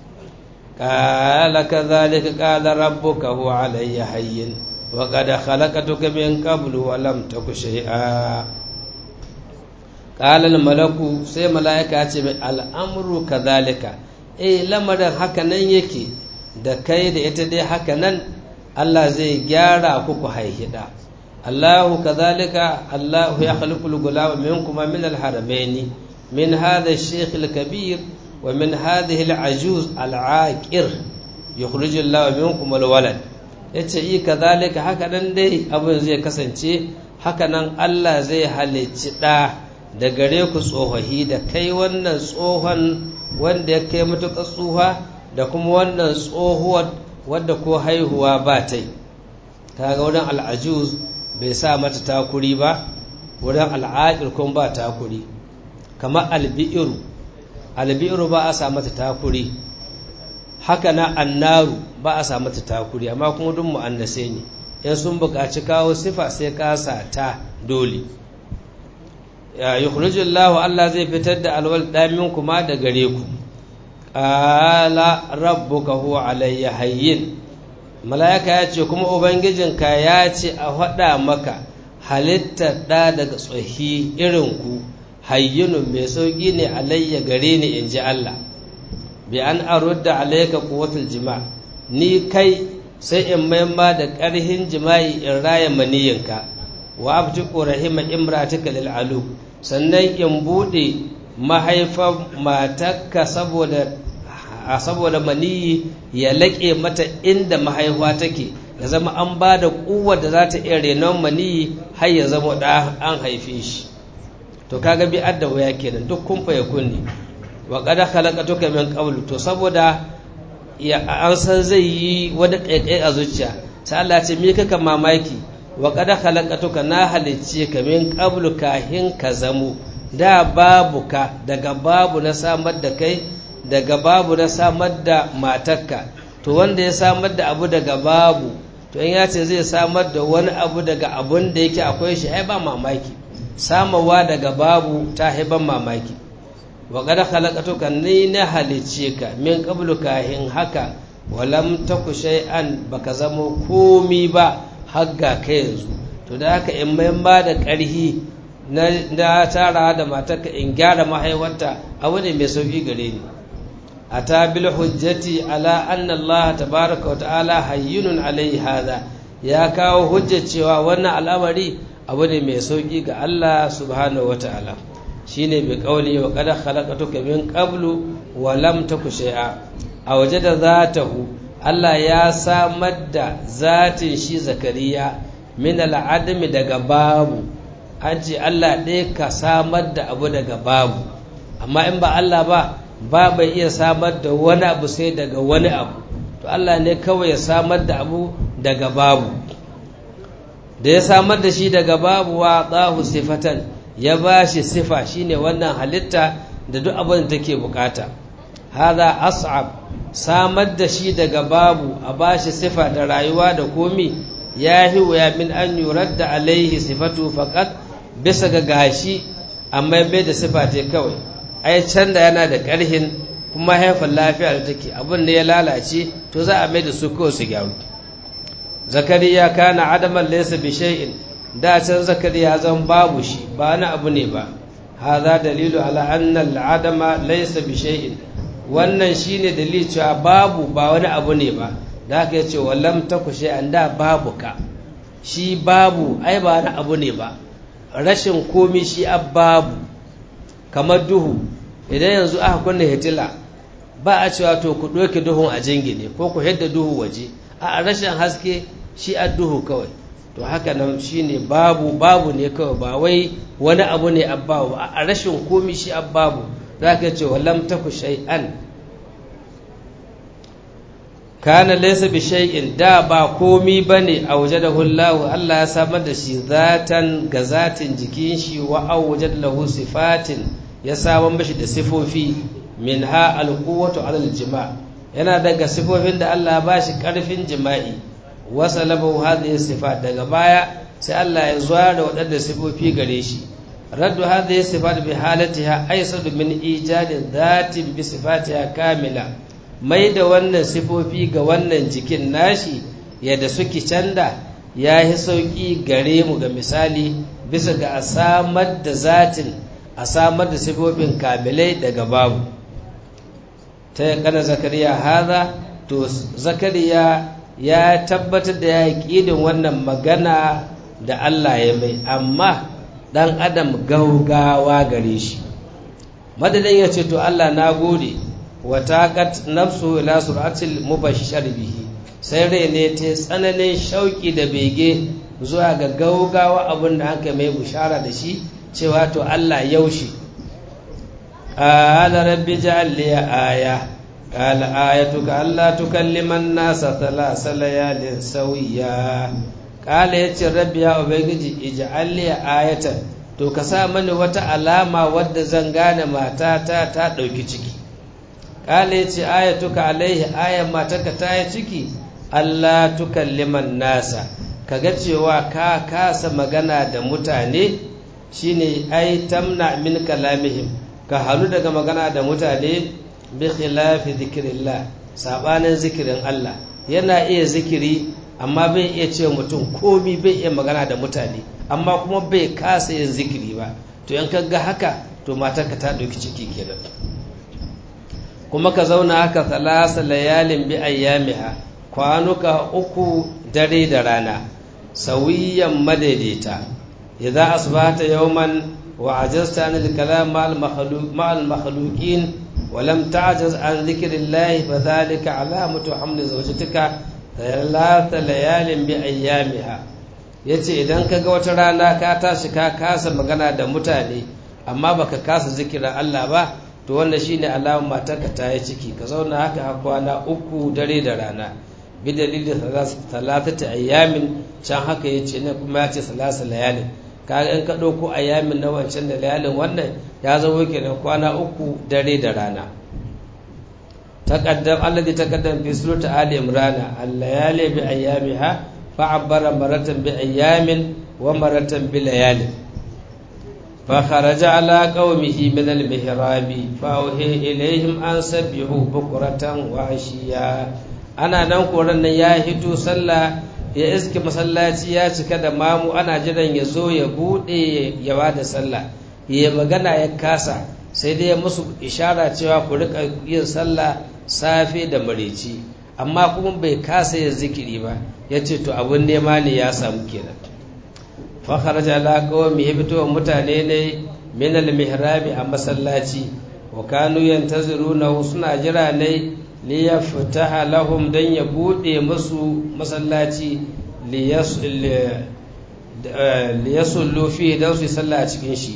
قال كذلك قال ربك هو علي هين وقد خلقتك من قبل ولم تك شيئا قال الملك sai mala'ika ya ce mai al'amuru kazalika eh lamarin haka nan yake da kai da ita dai haka nan Allah zai gyara ku ku haihida Allahu kazalika Allahu ya khaliqul gulama minkum min al-haramaini min hadha ash-shaykh al-kabir ومن هذه العجوز العاقر يخرج الله منكم الولد yace yi kazalika haka nan dai abin zai kasance haka nan Allah zai halicci ɗa da gare ku tsohahi da kai wannan tsohon wanda ya kai matuƙar tsuha da kuma wannan tsohuwar wadda ko haihuwa ba ta yi kaga wurin al'ajuz bai sa mata takuri ba wurin al'aƙir kun ba takuri kamar albi'iru albiru ba a sa mata takuri haka na annaru ba a sa mata takuri amma kuma duk mu'annase ne in sun buƙaci kawo sifa sai ka sa ta dole ya yukhrijullahu Allah zai fitar da alwal damin kuma da gare ku qala rabbuka huwa alayya hayyin malaika ya ce kuma ubangijinka ya ce a faɗa maka halittar ɗa daga tsohi irin ku hayyunun mai sauƙi ne alayya gare ni in ji Allah bi an arudda alayka quwwatul jima ni kai sai in maimma da ƙarhin jima'i in raya maniyinka wa abtiqu rahima imratika lil alu sannan in bude mahaifar matarka saboda a saboda maniyi ya laƙe mata inda mahaifa take ya zama an ba da ƙuwar da za ta iya renon maniyi har ya zama da an haife shi to kaga bi adda waya kenan duk kun fa kunni wa qad khalaqatuka min qabl to saboda ya an san zai yi wani kaikai a zuciya sai Allah ce me kaka mamaki wa qad khalaqatuka na halicce ka min qabl kahin ka zamo da babu ka daga babu na samar da kai daga babu na samar da matarka to wanda ya samar da abu daga babu to in ya ce zai samar da wani abu daga abun da yake akwai shi ai ba mamaki samawa daga babu ta haiban mamaki wa qad khalaqatuka ni na halice ka min qablu kahin haka walam taku shay'an baka zamo komi ba hagga kai yanzu to da haka in mai ba da ƙarhi na tara da matarka in gyara mahaifarta abu ne mai sauki gare ni ata bil hujjati ala anna Allah tabaraka wa ta'ala hayyunun alai hadha ya kawo hujjar cewa wannan al'amari abu ne mai sauki ga Allah subhanahu wa ta'ala shine bi qawli wa qad khalaqatuka min qablu wa lam taku shay'a a waje da zatahu Allah ya samar da zatin shi zakariya min al'adami daga babu an ce Allah ɗaya ka samar da abu daga babu amma in ba Allah ba ba bai iya samar da wani abu sai daga wani abu to Allah ne kawai ya samar da abu daga babu da ya samar da shi daga babu wa tsahu sifatan ya ba shi sifa shine wannan halitta da duk abin da take bukata haza as'ab samar da shi daga babu a ba shi sifa da rayuwa da komi ya yi wuya min an yurar da alaihi sifatu faƙat bisa ga gashi amma bai da sifa ce kawai ai can da yana da ƙarhin kuma haifar lafiya da take abin da ya lalace to za a mai da su kawai su gyaru zakariya kana adaman laysa bi shay'in da can zakariya zan babu shi ba na abu ne ba haza dalilu ala anna al'adama laysa bi shay'in wannan shine dalili cewa babu ba wani abu ne ba da aka yace wallam taku shay'an da babu ka shi babu ai ba wani abu ne ba rashin komi shi babu kamar duhu idan yanzu aka kunna hitila ba a cewa to ku ɗauke duhun a jingine ko ku hidda duhu waje a rashin haske shi a duhu kawai to haka nan shi ne babu babu ne kawai ba wai wani abu ne babu a rashin komi shi babu za ka ce walam taku shay'an kana laysa bi shay'in da ba komi bane a waje da hullahu Allah ya samar da shi zatan ga zatin jikin shi wa awjad lahu sifatin ya samar mashi da sifofi minha alquwwatu ala aljima yana daga sifofin da Allah ba shi karfin jima'i wa salabahu hadhihi sifat daga baya sai Allah ya zuwa da waɗanda sifofi gare shi raddu hadhihi sifat bi halatiha aysadu min ijadi dhatin bi sifatiha kamila mai da wannan sifofi ga wannan jikin nashi yadda suke canda ya yi sauƙi gare mu ga misali bisa ga a samar da zatin a samar da sifofin kamilai daga babu ta yankana zakariya haza to zakariya ya tabbatar da ya yi ƙidin wannan magana da Allah ya mai amma ɗan adam gaugawa gare shi madadin ya ce to Allah na gode wataƙat nafsu ila suratul mubashshar bihi sai rai ne ta tsananin shauki da bege zuwa ga gaugawa abin da aka mai bushara da shi cewa to Allah yaushe qala rabbi ja'al li aya qala ayatuka alla tukallima an-nasa thalatha layalin sawiya qala yace rabbi ya ubangiji ij'al li ayatan to ka sa mani wata alama wadda zan gane matata ta dauki ciki kala ya ce ayatuka alaihi ayan matarka ta yi ciki Allah tukalliman nasa kaga cewa ka kasa magana da mutane shine ai tamna min kalamihim ka halu daga magana da mutane bi khilafi zikrillah sabanin zikirin Allah yana iya zikiri amma bai iya ce mutum komi bai iya magana da mutane amma kuma bai kasa yin zikiri ba to in ga haka to matarka ta ɗauki ciki kenan kuma ka zauna haka thalasa layalin bi ayyamiha kwanuka uku dare da rana sawiyan madaidaita idza asbahta yawman wa ajazta an al-kalam ma'al makhluq ma'al makhluqin wa lam ta'jaz an dhikrillah fa dhalika alamatu hamli zawjatika thalatha layalin bi ayyamiha yace idan kaga wata rana ka tashi ka kasa magana da mutane amma baka kasa zikirin Allah ba to wannan shine alamar matarka ta yi ciki ka zauna haka har kwana uku dare da rana bi dalilin talatata ayyamin can haka yace ne kuma ya ce salasa layalin kaga in ka ɗauko ayyamin na wancan da layalin wannan ya zama kenan kwana uku dare da rana taqaddam alladhi taqaddam fi surati ali imran al-layali bi ayyamiha fa'abbara maratan bi ayyamin wa maratan bi layalin فخرج على قومه من المهراب فأوهي إليهم أن سبحوا بكرة وعشيا ana nan koran nan ya hito sallah ya iske masallaci ya cika da mamu ana jiran ya zo ya bude ya ba da sallah ya magana ya kasa sai dai ya musu ishara cewa ku rika yin sallah safe da mareci amma kuma bai kasa yin zikiri ba ya ce to abin nema ne ya samu kenan fakharaja ala qawmi ya fito mutane ne min al-mihrabi a masallaci wa kanu yantaziruna suna jira ne li yaftaha lahum dan ya bude musu masallaci li yasullu fi dan su salla a cikin shi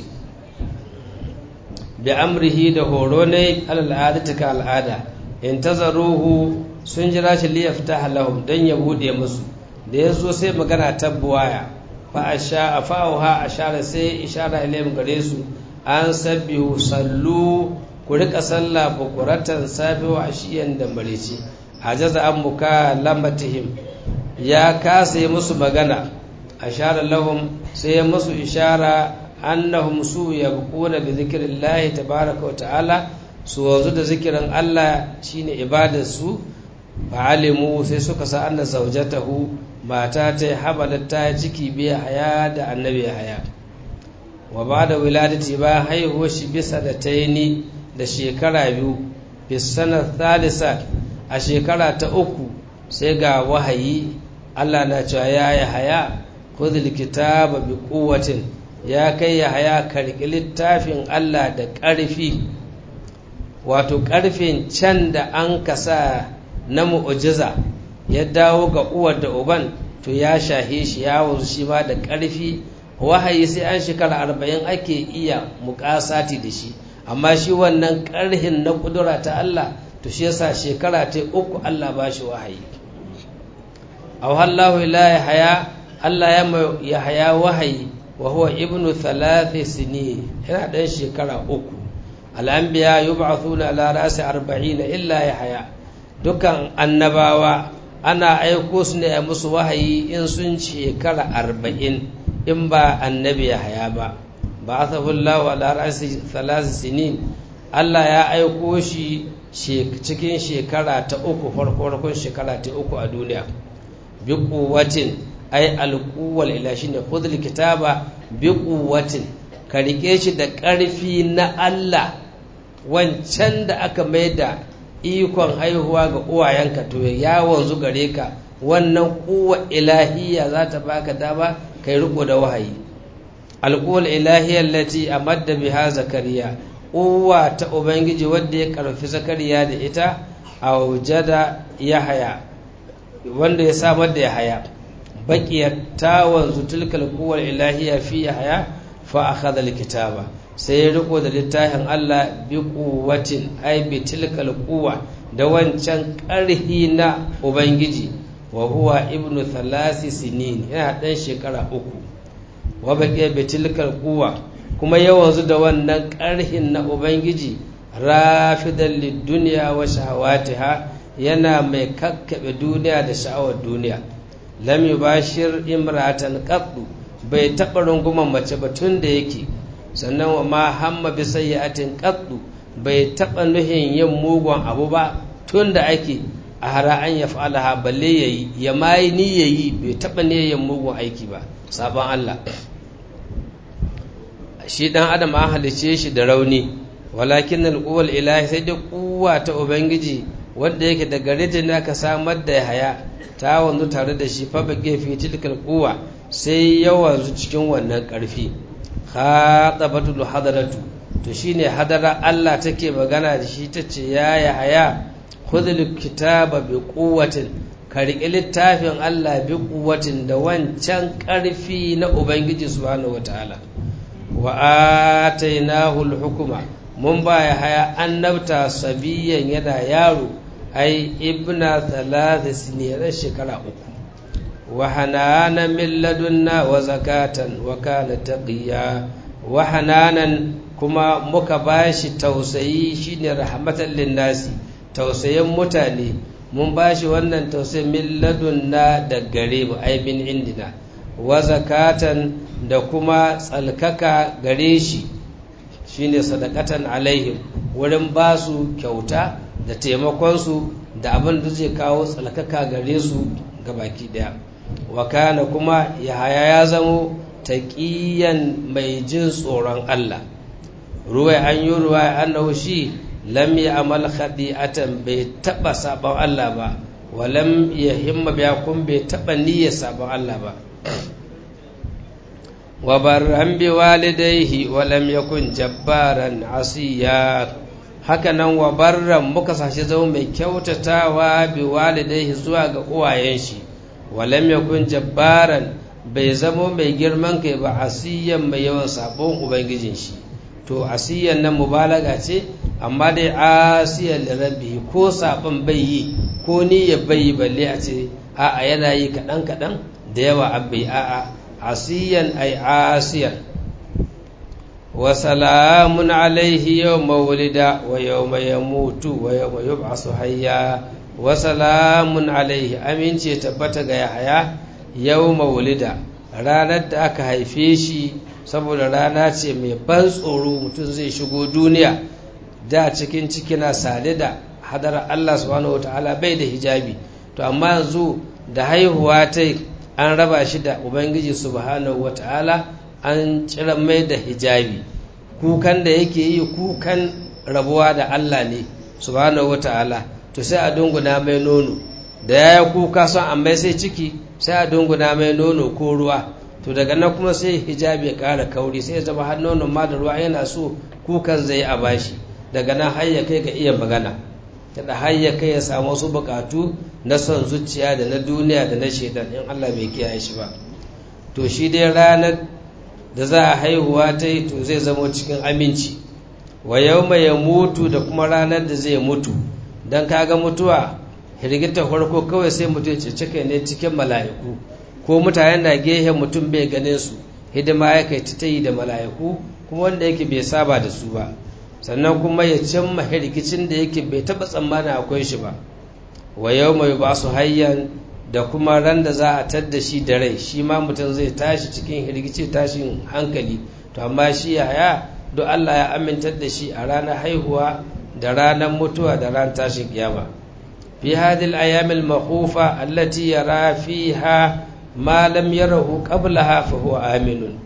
bi amrihi da horo ne al'adata ka al'ada intazaruhu sun jira shi li yaftaha lahum dan ya bude musu da yazo sai magana tabbuwaya fa'asha a fa'auha a share sai ishara ilayhim gare su an sabbihu sallu ku rika sallah bukuratan safi wa ashiyan da marici ajaza an muka lambatihim ya kasa yi musu magana a share lahum sai ya musu ishara annahum su yabquna bi zikrillahi tabaraka wa ta'ala su wanzu da zikirin Allah shine ibadar su fa'alimu sai suka sa anna zaujatahu mata ta habalat ta ciki biya haya da annabi haya wa ba da wiladati ba haihuwar shi bisa da taini da shekara biyu bisanar thalisa a shekara ta uku sai ga wahayi Allah na cewa ya yi haya kudul kitaba bi kuwatin ya kai ya haya karki littafin Allah da ƙarfi wato ƙarfin can da an kasa na mu'ujiza ya dawo ga uwar da uban to ya shahe shi ya wanzu shi ma da ƙarfi wahayi sai an shekara arba'in ake iya muƙasati da shi amma shi wannan ƙarhin na ƙudura ta Allah to shi yasa shekara ta uku Allah ba shi wahayi awhallahu ila ya haya Allah ya haya wahayi wa huwa ibnu thalathi sinin yana ɗan shekara uku al'anbiya yub'athuna ala rasi arba'ina illa ya haya dukan annabawa ana aiko su ne a musu wahayi in sun shekara arba'in in ba annabi ya haya ba ba a sabullahu ala rasi thalathi sinin Allah ya aiko shi cikin shekara ta uku farko shekara ta uku a duniya bi kuwatin ai alquwwal ila shine khudhul kitaba bi quwwatin ka rike shi da ƙarfi na Allah wancan da aka maida ikon haihuwa ga uwayenka to ya wanzu gare ka wannan kuwa ilahiyya za ta baka dama kai riko da wahayi alquwwal ilahiyya allati amadda biha zakariya uwa ta ubangiji wanda ya karfi zakariya da ita aujada yahaya wanda ya samar da yahaya baƙiyar ta wanzu tilkal kuwar ilahiya fi yahaya fa akhadha alkitaba sai ya riko da littafin Allah bi quwwatin ai bi tilkal quwwa da wancan ƙarhi na ubangiji wa huwa ibnu thalathi sinin yana dan shekara uku wa baqiya bi tilkal quwwa kuma ya wanzu da wannan ƙarhin na ubangiji rafidan lidunya wa shahawatiha yana mai kakkaɓe duniya da sha'awar duniya lam yubashir imratan qaddu bai taɓa runguman mace ba tun da yake sannan wa ma hamma bi sayyi'atin qaddu bai taɓa nuhin yin mugun abu ba tun da ake a hara an ya fa'alaha balle yayi ya mai ni yayi bai taɓa ne yin mugun aiki ba sabon Allah shi dan adam an halice shi da rauni walakin alquwal ilahi sai da kuwa ta ubangiji wanda yake da gare ta ne ka samar da haya ta wanzu tare da shi fa bage fi tilkal quwa sai ya wanzu cikin wannan karfi khatabatul hadaratu to shine hadara Allah take magana da shi tace ya ya haya khudhul kitaba bi quwwatin ka riƙe littafin Allah bi quwwatin da wancan karfi na ubangiji subhanahu wataala wa atainahu al-hukma mun baya haya annabta sabiyan yana yaro ai ibna thalath sinin shekara uku wa hananan min ladunna wa zakatan wa kana taqiya wa hananan kuma muka bashi tausayi shine rahmatan linnasi tausayin mutane mun bashi wannan tausayin min ladunna da gare mu ai min indina wa zakatan da kuma tsalkaka gare shi shine sadakatan alaihim wurin basu kyauta da taimakonsu da abin da zai kawo tsalkaka gare su ga baki daya wa kana kuma yahaya ya zamo taqiyan mai jin tsoron Allah ruwai an yi ruwa annahu shi lam ya'mal khadi'atan bai taba sabon Allah ba wa lam yahimma biya kun bai taba niyyar sabon Allah ba wa barran bi walidayhi wa lam yakun jabbaran asiya haka nan wa barran muka sashi zama mai kyautatawa bi walidayhi zuwa ga uwayen shi wa lam yakun jabbaran bai zama mai girman kai ba asiyan mai yawan sabon ubangijin shi to asiyan nan mubalaga ce amma dai asiyan da rabbi ko sabon bai yi ko ni ya bai balle a ce a'a yana yi kaɗan kaɗan da yawa abbai a'a asiyan ay asiyan wa salamun alaihi yawma wulida wa yawma yamutu wa yawma yub'asu hayya wa salamun alaihi amince tabbata ga yahaya yawma wulida ranar da aka haife shi saboda rana ce mai ban tsoro mutum zai shigo duniya da cikin ciki na sade da hadara Allah subhanahu wataala bai da hijabi to amma yanzu da haihuwa ta an raba shi da ubangiji subhanahu wataala an cire mai da hijabi kukan da yake yi kukan rabuwa da Allah ne subhanahu wataala to sai a dunguna mai nono da ya kuka son amma sai ciki sai a dunguna mai nono ko ruwa to daga nan kuma sai hijabi ya ƙara kauri sai ya zama har nonon ma da ruwa yana so kukan zai a bashi daga nan har ya kai ga iya magana da har ya kai ya samu wasu bukatu na son zuciya da na duniya da na shaidan in Allah bai kiyaye shi ba to shi dai ranar da za a haihuwa ta yi to zai zama cikin aminci wa yau ya mutu da kuma ranar da zai mutu don kaga mutuwa hirgita farko kawai sai mutum ya cece ne cikin mala'iku ko mutane na gehen mutum bai ganin su hidima ya kai ta yi da mala'iku kuma wanda yake bai saba da su ba sannan kuma ya cimma hirgicin da yake bai taba tsammanin akwai shi ba wa yau mai ba su hayyan da kuma ran da za a tadda shi da rai shi ma mutum zai tashi cikin hirgici tashin hankali to amma shi yaya don Allah ya amintar da shi a ranar haihuwa da ranar mutuwa da ran tashin kiyama fi hadhihi al-ayyam al-makhufa allati yara fiha ma lam yarahu qablaha fa huwa aminun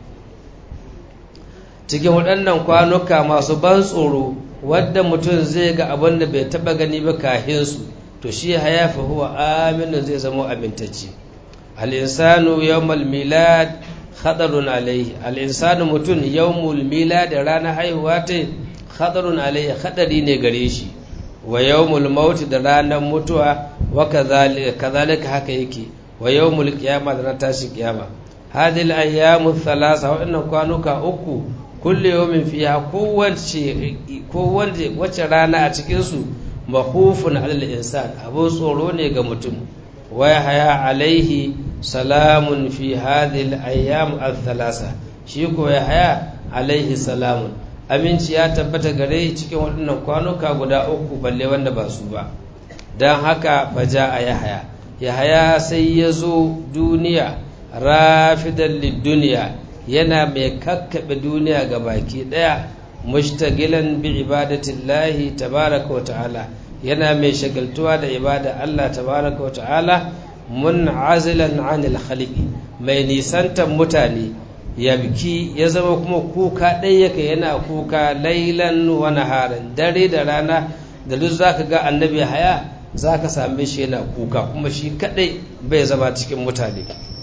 cikin waɗannan kwanuka masu ban tsoro wadda mutum zai ga abin da bai taba gani ba kahin su to shi haya fa huwa aminun zai zama amintacce al-insanu yawmal milad khatarun alaihi al-insanu mutum yawmul milad ranar haihuwa ta khatarun alaihi khadari ne gare shi wa yawmul maut da ranar mutuwa wa kazalika haka yake wa yawmul qiyamah da ranar tashin kiyama hadhihi al-ayyamu thalatha wa kwanuka uku kullu yawmin fiha kowace kowace wace rana a cikin su mahufun alal insan abu tsoro ne ga mutum wa haya alaihi salamun fi hadhihi al-ayyam al-thalatha shi ko ya haya alaihi salamun aminci ya tabbata gare cikin waɗannan kwanuka guda uku balle wanda ba su ba don haka faja a yahaya yahaya sai ya zo duniya rafidan lidduniya yana mai kakkaɓe duniya ga baki ɗaya mushtagilan bi ibadatillahi tabaraka wa ta'ala yana mai shagaltuwa da ibada Allah tabaraka wa ta'ala mun'azilan anil khaliqi mai nisantan mutane yabki ya zama kuma kuka ɗaya yake yana kuka lailan wa naharan dare da rana da duk zaka ga annabi haya zaka same shi yana kuka kuma shi kadai bai zama cikin mutane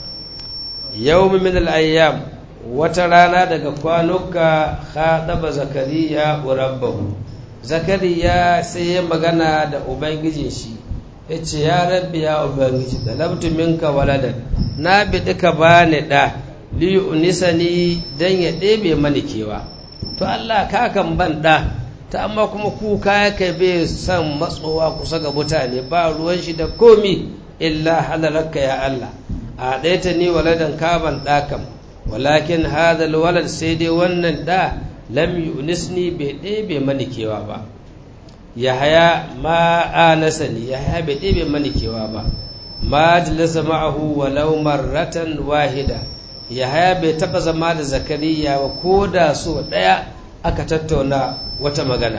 yawm min al-ayyam wata rana daga kwanuka khadaba zakariya rabbahu zakariya sai ya magana da ubangijin shi yace ya rabbi ya ubangiji talabtu minka waladan na bi duka bani da liyunisani dan ya ɗebe mani kewa to Allah ka kan ban ɗa ta amma kuma kuka ya kai bai son matsowa kusa ga mutane ba ruwan shi da komi illa halararka ya Allah a ɗaya ta ni waladan ka ban ɗa kam walakin hadal walad sai dai wannan ɗa lam yunisni bai ɗebe mani kewa ba yahaya ma anasani yahaya bai ɗebe mani kewa ba ma jalasa ma'ahu walau marratan wahida yahaya bai taba zama da zakariya ba ko da so ɗaya aka tattauna wata magana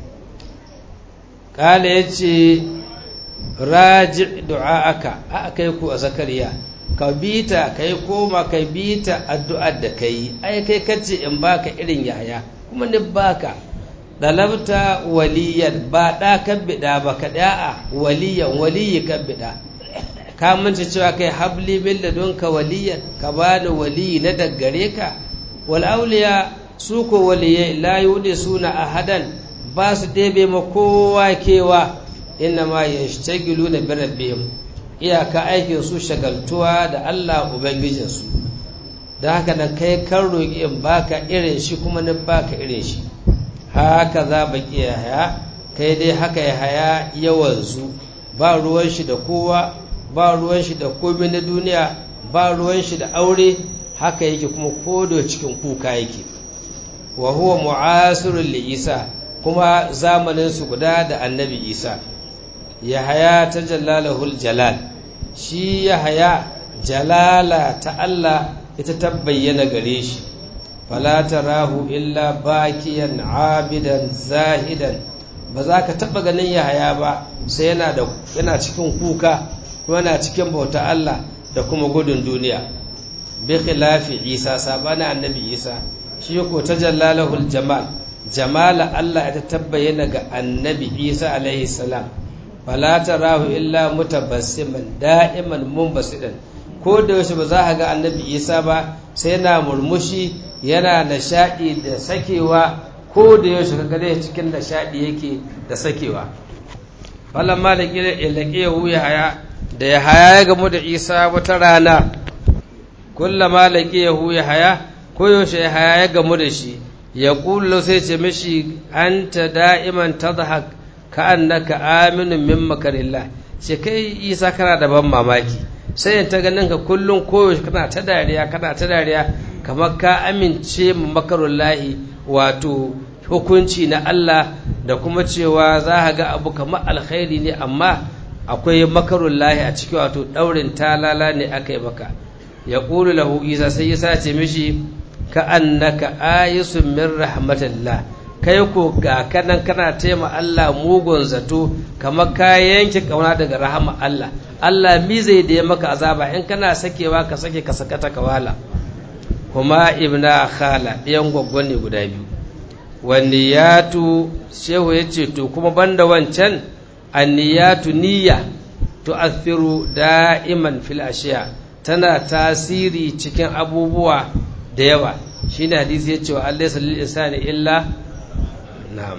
ƙala ya ce raji du'a'aka a kai ku a zakariya ka bita ka yi koma ka bita addu'ar da ka yi ai kai kace in baka irin yahaya kuma ni baka dalabta waliyan ba ɗa kan biɗa ba ka ɗa'a waliyan waliyi kan biɗa ka manta cewa kai habli min ladunka waliyan ka bani waliyi na daggare ka wal auliya su ko waliyai la yudi suna ahadan ba su ɗebe ma kowa kewa inna ma yashtagiluna bi rabbihim iyaka aikin su shagaltuwa da Allah ubangijin su da haka da kai kan roƙi in baka irin shi kuma na baka irin shi haka za baki ya haya kai dai haka ya haya yawanzu ba ruwan shi da kowa ba ruwan shi da komai na duniya ba ruwan shi da aure haka yake kuma kodo cikin kuka yake wa huwa mu'asirun li isa kuma zamanin su guda da annabi isa yahaya ta jalalahul jalal shi yahaya jalala ta Allah ita ta bayyana gare shi fala tarahu illa bakiyan abidan zahidan ba za ka taɓa ganin yahaya ba sai yana da yana cikin kuka kuma yana cikin bauta Allah da kuma gudun duniya bi khilafi isa sabana annabi isa shi ko tajallalahul jamal jamala Allah ya tabbayyana ga annabi isa alaihi salam fala tarahu illa mutabassiman da'iman munbasidan ko da yaushe ba za ka ga annabi isa ba sai yana murmushi yana nishaɗi da sakewa ko da yaushe ka gane cikin nishaɗi yake da sakewa falon malaki da ilaƙe ya wuya haya da ya haya ya gamu da isa wata rana kulla malaki ya huya haya ko yaushe ya haya ya gamu da shi ya kullo sai ce mishi anta da'iman tadhak ka annaka aminu min makarillah ce kai isa kana da ban mamaki sai ta ganin ka kullum koyaushe kana ta dariya kana ta dariya kamar ka amince mu makarullahi wato hukunci na Allah da kuma cewa za ka ga abu kamar alkhairi ne amma akwai makarullahi a ciki wato daurin talala ne aka yi maka ya ƙulu lahu isa sai ya sace mishi ka annaka ayisun min rahmatillah kai ko ga kanan kana taima Allah mugun zato kamar ka yanke kauna daga rahama Allah Allah mi zai da ya maka azaba in kana sakewa ka sake ka sakata ka wala kuma ibna khala ɗayan gwaggwan ne guda biyu wanniyatu shehu ya ce to kuma banda wancan anniyatu niyya tu'athiru da'iman fil ashiya tana tasiri cikin abubuwa da yawa shine hadisi ya ce wa Allah salil insani illa na'am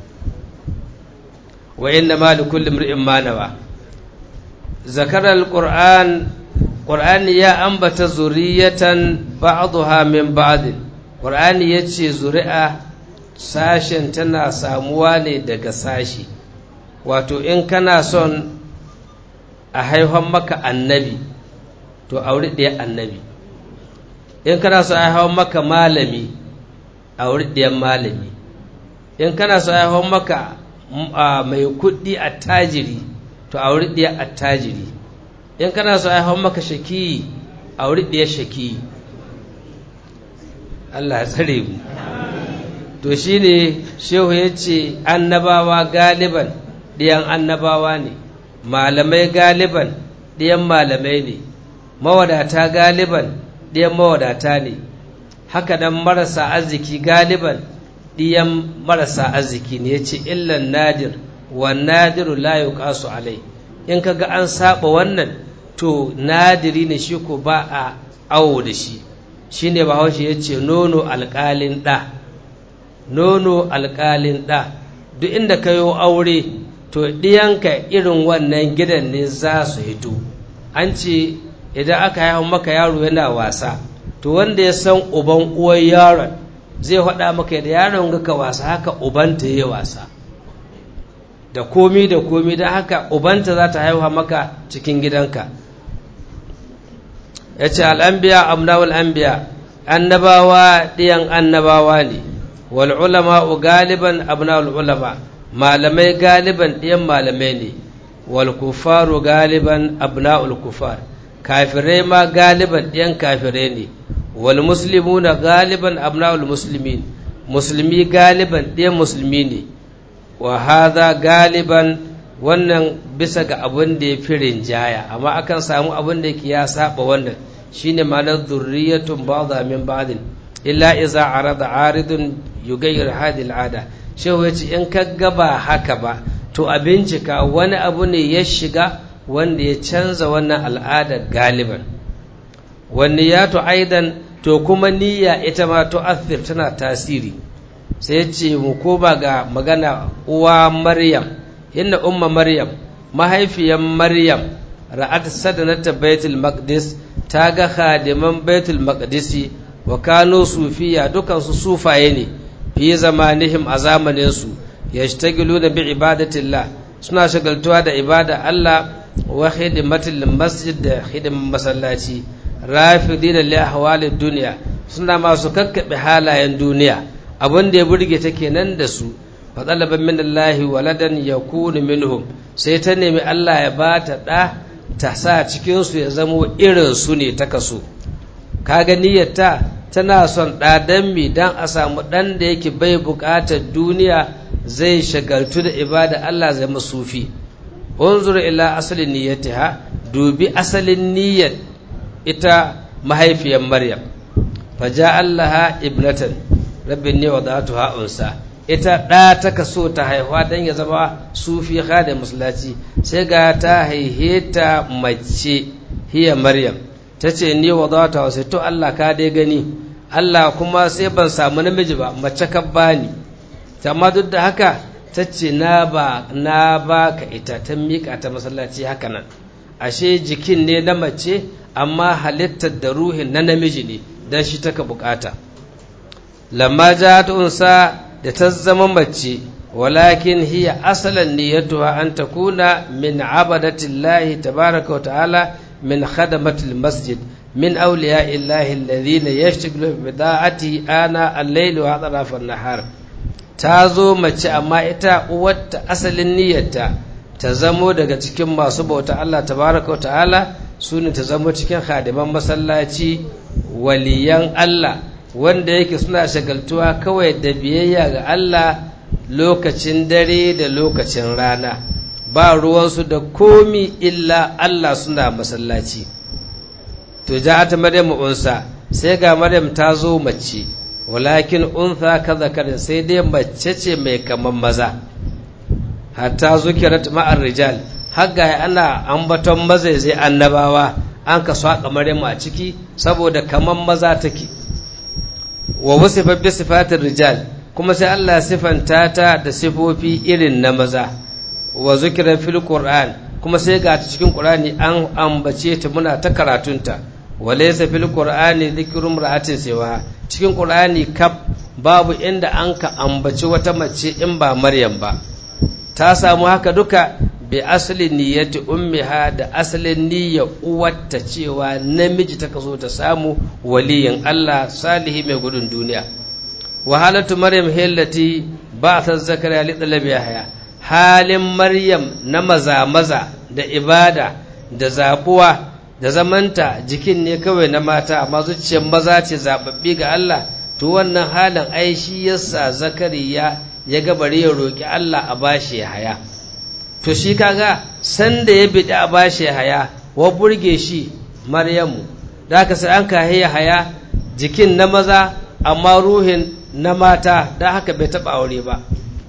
wa inna ma li kulli imrin ma nawa zakara alquran qur'ani ya ambata zuriyatan ba'daha min ba'd qur'ani yace zuri'a sashen tana samuwa ne daga sashi wato in kana son a haifan maka annabi to auri ɗaya annabi in kana so a haifan maka malami auri ɗayan malami in kana so a haifan maka mai kuɗi attajiri to auri ɗaya attajiri in kana so a haifan maka shakiyi auri ɗaya shakiyi Allah ya tsare mu to shi ne shehu ya ce annabawa galiban ɗiyan annabawa ne malamai galiban ɗiyan malamai ne mawadata galiban ɗiyan mawadata ne haka nan marasa arziki galiban ɗiyan marasa arziki ne ya ce illan nadir wa nadiru la yuqasu alai in kaga an saba wannan to nadiri ne shi ko ba a awo da shi shine bahaushe ya ce nono alƙalin ɗa nono alƙalin ɗa duk inda ka yi aure to ɗiyanka irin wannan gidan ne za su hito an ce idan aka haihu maka yaro yana wasa to wanda ya san uban uwar yaron zai faɗa maka da yaron ga ka wasa haka ubanta ya wasa da komi da komi don haka ubanta za ta haihuwa maka cikin gidanka ya ce al'ambiya amnawul anbiya annabawa ɗiyan annabawa ne wal ulama galiban abna'ul ulama malamai galiban ɗiyan malamai ne wal kufaru galiban abna'ul kufar kafirai ma galiban ɗiyan kafirai ne wal muslimuna galiban abna'ul muslimin musulmi galiban ɗiyan musulmi ne wa hadha galiban wannan bisa ga abin da ya fi rinjaya amma akan samu abin da yake ya saba wannan shine ma'anar zurriyatun ba'dha min ba'din illa iza arada aridun yugayyir hadhihi al'ada shehu yace in ka gaba haka ba to a bincika wani abu ne ya shiga wanda ya canza wannan al'ada galiban wani ya to aidan to kuma niyya ita ma to athir tana tasiri sai ya ce mu koma ga magana uwa maryam inna umma maryam mahaifiyan maryam ra'at sadanata baitul maqdis ta ga khadiman baitul maqdisi wa kano sufiya dukansu sufaye ne fi zamanihim a zamaninsu yashtagiluna bi ibadatillah suna shagaltuwa da ibada Allah wa hidimatil masjid da hidimin masallaci rafidina li ahwalid dunya suna masu kakkabe halayen duniya abin da ya burge ta kenan da su fa talaba min Allah waladan yakunu minhum sai ta nemi Allah ya bata da ta sa cikin su ya zamo irin su ne ta kaso kaga niyyarta tana son ɗadan mi don a samu ɗan da yake bai buƙatar duniya zai shagaltu da ibada Allah zai masufi unzur ila asalin niyyatiha dubi asalin niyyar ita mahaifiyar maryam faja allaha ibnatan rabbin ne wadatuha unsa ita ɗa ta kaso ta haihuwa don ya zama sufi da musulaci sai ga ta haihe ta mace hiya maryam ta ce ni wadatuha sai to Allah ka dai gani Allah kuma sai ban samu namiji ba mace ka bani amma duk da haka ta ce na ba na ba ka ita ta miƙa ta masallaci haka nan ashe jikin ne na mace amma halittar da ruhin na namiji ne don shi taka bukata lamma ja ta unsa da ta zama mace walakin hiya asalan niyyatuha an takuna min abadatillahi tabaraka wa ta'ala min khadamatil masjid min awliya illahi alladhina yashtaghiluna bi da'ati ana al-layli wa atrafa an-nahar ta zo mace amma ita uwarta asalin niyyarta ta zamo daga cikin masu bauta Allah tabaraka wa ta'ala su ne ta zamo cikin hadiman masallaci waliyan Allah wanda yake suna shagaltuwa kawai da biyayya ga Allah lokacin dare da lokacin rana ba ruwansu da komi illa Allah suna masallaci to ja'at maryam unsa sai ga maryam ta zo mace walakin untha ka zakarin sai dai mace ce mai kaman maza hatta zukirat ma'ar rijal hagga ana ambaton mazaizai annabawa an ka saka maryam a ciki saboda kaman maza take wa wasifa bi sifatir rijal kuma sai Allah sifanta ta da sifofi irin na maza wa zukira fil qur'an kuma sai ga ta cikin qur'ani an ambace ta muna ta karatunta wa laysa fil qur'ani dhikru imra'atin siwa cikin qur'ani kaf babu inda an ka ambaci wata mace in ba maryam ba ta samu haka duka bi asali niyyati ummiha da asalin niyyar uwarta cewa namiji ta kaso ta samu waliyin Allah salihi mai gudun duniya wahalatu maryam hillati ba ta zakariya li dalabi haya halin maryam na maza maza da ibada da zabuwa da zamanta jikin ne kawai na mata amma zuciyar maza ce zababbi ga Allah to wannan halin ai shi yasa zakariya ya ga bari ya roki Allah a bashi haya to shi kaga sanda ya bidi a bashi haya wa burge shi maryamu da haka sai an kahe haya jikin na maza amma ruhin na mata da haka bai taba aure ba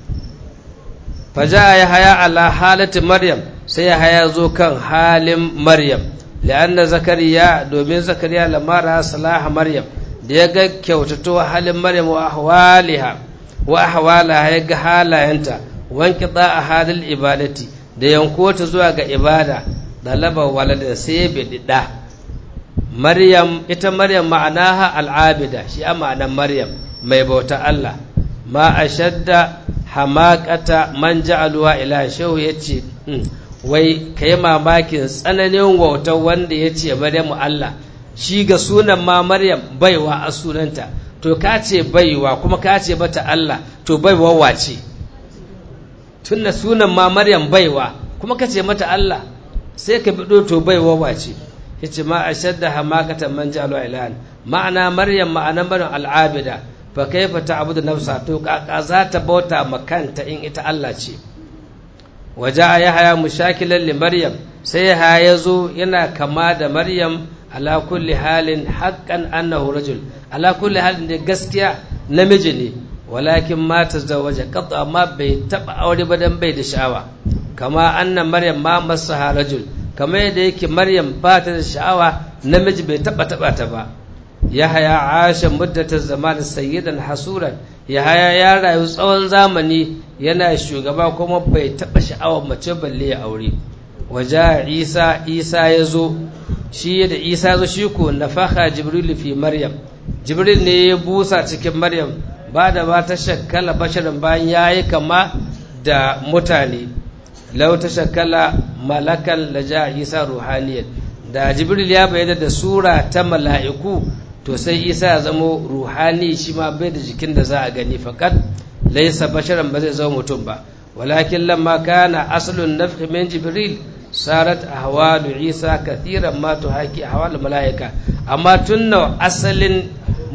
faja ya haya ala halati maryam sai ya haya zo kan halin maryam la'anna zakariya domin zakariya lamara salaha maryam da ya ga kyautato halin maryam wa ahwaliha wa ahwalaha ya ga halayenta wanki a halin ibadati da yanko ta zuwa ga ibada dalaba walada sai ya bidi da maryam ita maryam ma'anaha al'abida shi a ma'anar maryam mai bauta Allah ma ashadda hamakata man ja'aluwa ila shehu yace wai kai mamakin tsananin wautar wanda yace maryamu Allah shi ga sunan ma maryam baiwa a sunanta to ka ce baiwa kuma ka ce bata Allah to baiwa wace tunna sunan ma maryam baiwa kuma ka ce mata Allah sai ka bido to baiwa wace yace ma ashadda hamakatan man ja'aluwa ilahan ma'ana maryam ma'ana maryam al'abida fa kaifa ta'budu nafsa to kaka za ta bauta makanta in ita Allah ce waja yahya mushakilan li maryam sai yahya yazo yana kama da maryam ala kulli halin haqqan annahu rajul ala kulli halin da gaskiya namiji ne walakin ma tazawwaja qat amma bai taba aure ba dan bai da sha'awa kama anna maryam ma masaha rajul kama yadda yake maryam ba ta da sha'awa namiji bai taba taba ta ba yahaya asha muddatar zaman sayyidan hasuran yahaya ya rayu tsawon zamani yana shugaba kuma bai taɓa sha'awar mace balle ya aure waje isa isa ya zo shi da isa ya zo shi ko nafaka jibril fi maryam jibril ne ya busa cikin maryam ba da ba ta shakkala basharin bayan ya yi kama da mutane lau ta shakkala malakan laja isa ruhaniyar da jibril ya bayyana da sura ta mala'iku to sai isa ya zamo ruhani shi ma bai da jikin da za a gani fakat laisa basharan ba zai zama mutum ba walakin lamma kana aslun nafhi min jibril sarat ahwalu isa kathiran ma tuhaki ahwal malaika amma tunna asalin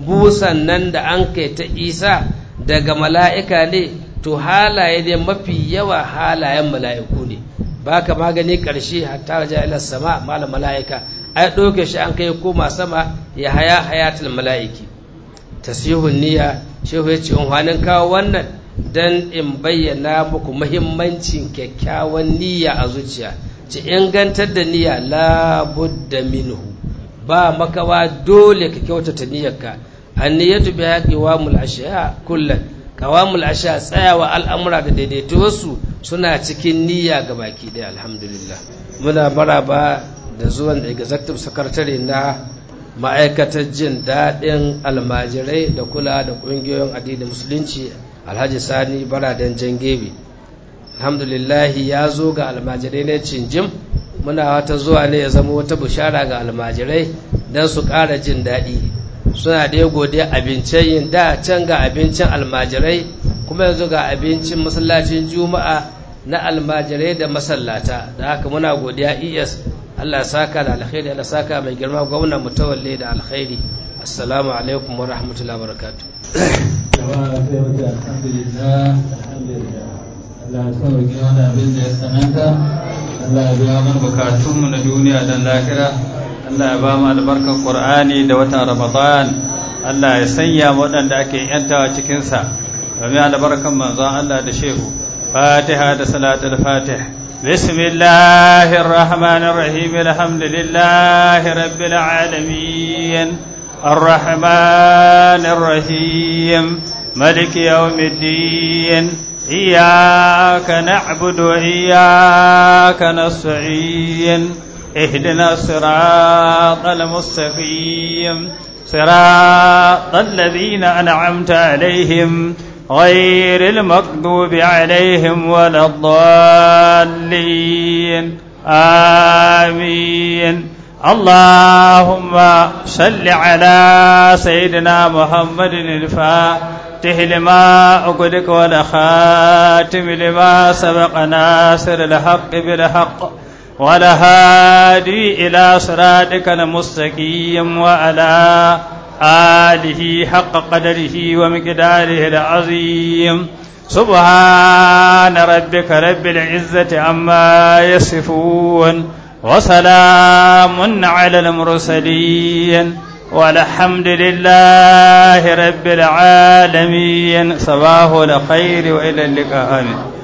busan nan da an kai ta isa daga mala'ika ne to halaye ne mafi yawa halayen mala'iku ne ba ka magani ƙarshe hatta raja ila sama malam mala'ika ai ɗauke shi an kai koma sama ya haya hayatul mala'iki tasihun niyya shehu ya ce in kawo wannan dan in bayyana muku muhimmancin kyakkyawan niyya a zuciya ci ingantar da niyya labudda minhu ba makawa dole ka kyautata niyyarka anniyatu bi qawamul ashiya kullan qawamul ashiya tsayawa al'amura da daidaituwarsu suna cikin niyya ga baki ɗaya alhamdulillah muna maraba da zuwan da executive secretary na ma'aikatar jin daɗin almajirai da kula da ƙungiyoyin addinin musulunci alhaji sani baradan jangebe alhamdulillahi ya zo ga almajirai na cinjim muna wata zuwa ne ya zama wata bushara ga almajirai don su ƙara jin daɗi suna da godiya abincin yin da can ga abincin almajirai kuma yanzu ga abincin masallacin juma'a na almajirai da masallata da haka muna godiya es allah saka da alkhairi allah saka mai girma gwamnan mutawalle da alkhairi assalamu alaikum wa rahmatullahi wa barakatuh
Allah ya sauke wani abin da ya sananta Allah ya biya mana bukatunmu na duniya da lahira Allah ya ba mu albarkar Qur'ani da watan Ramadan Allah ya sanya waɗanda ake yantawa cikinsa domin albarkan manzon Allah da shehu Fatiha da salatul Fatih بسم الله الرحمن الرحيم الحمد لله رب العالمين الرحمن الرحيم ملك يوم الدين إياك نعبد وإياك نستعين اهدنا الصراط المستقيم صراط الذين أنعمت عليهم غير المغضوب عليهم ولا الضالين آمين اللهم صل على سيدنا محمد الفاتح لما أغلق والخاتم لما سبق ناصر الحق بالحق والهادي إلى صراطك المستقيم وعلى آله حق قدره ومقداره العظيم سبحان ربك رب العزة عما يصفون وسلام على المرسلين والحمد لله رب العالمين صباح الخير وإلى اللقاء آمين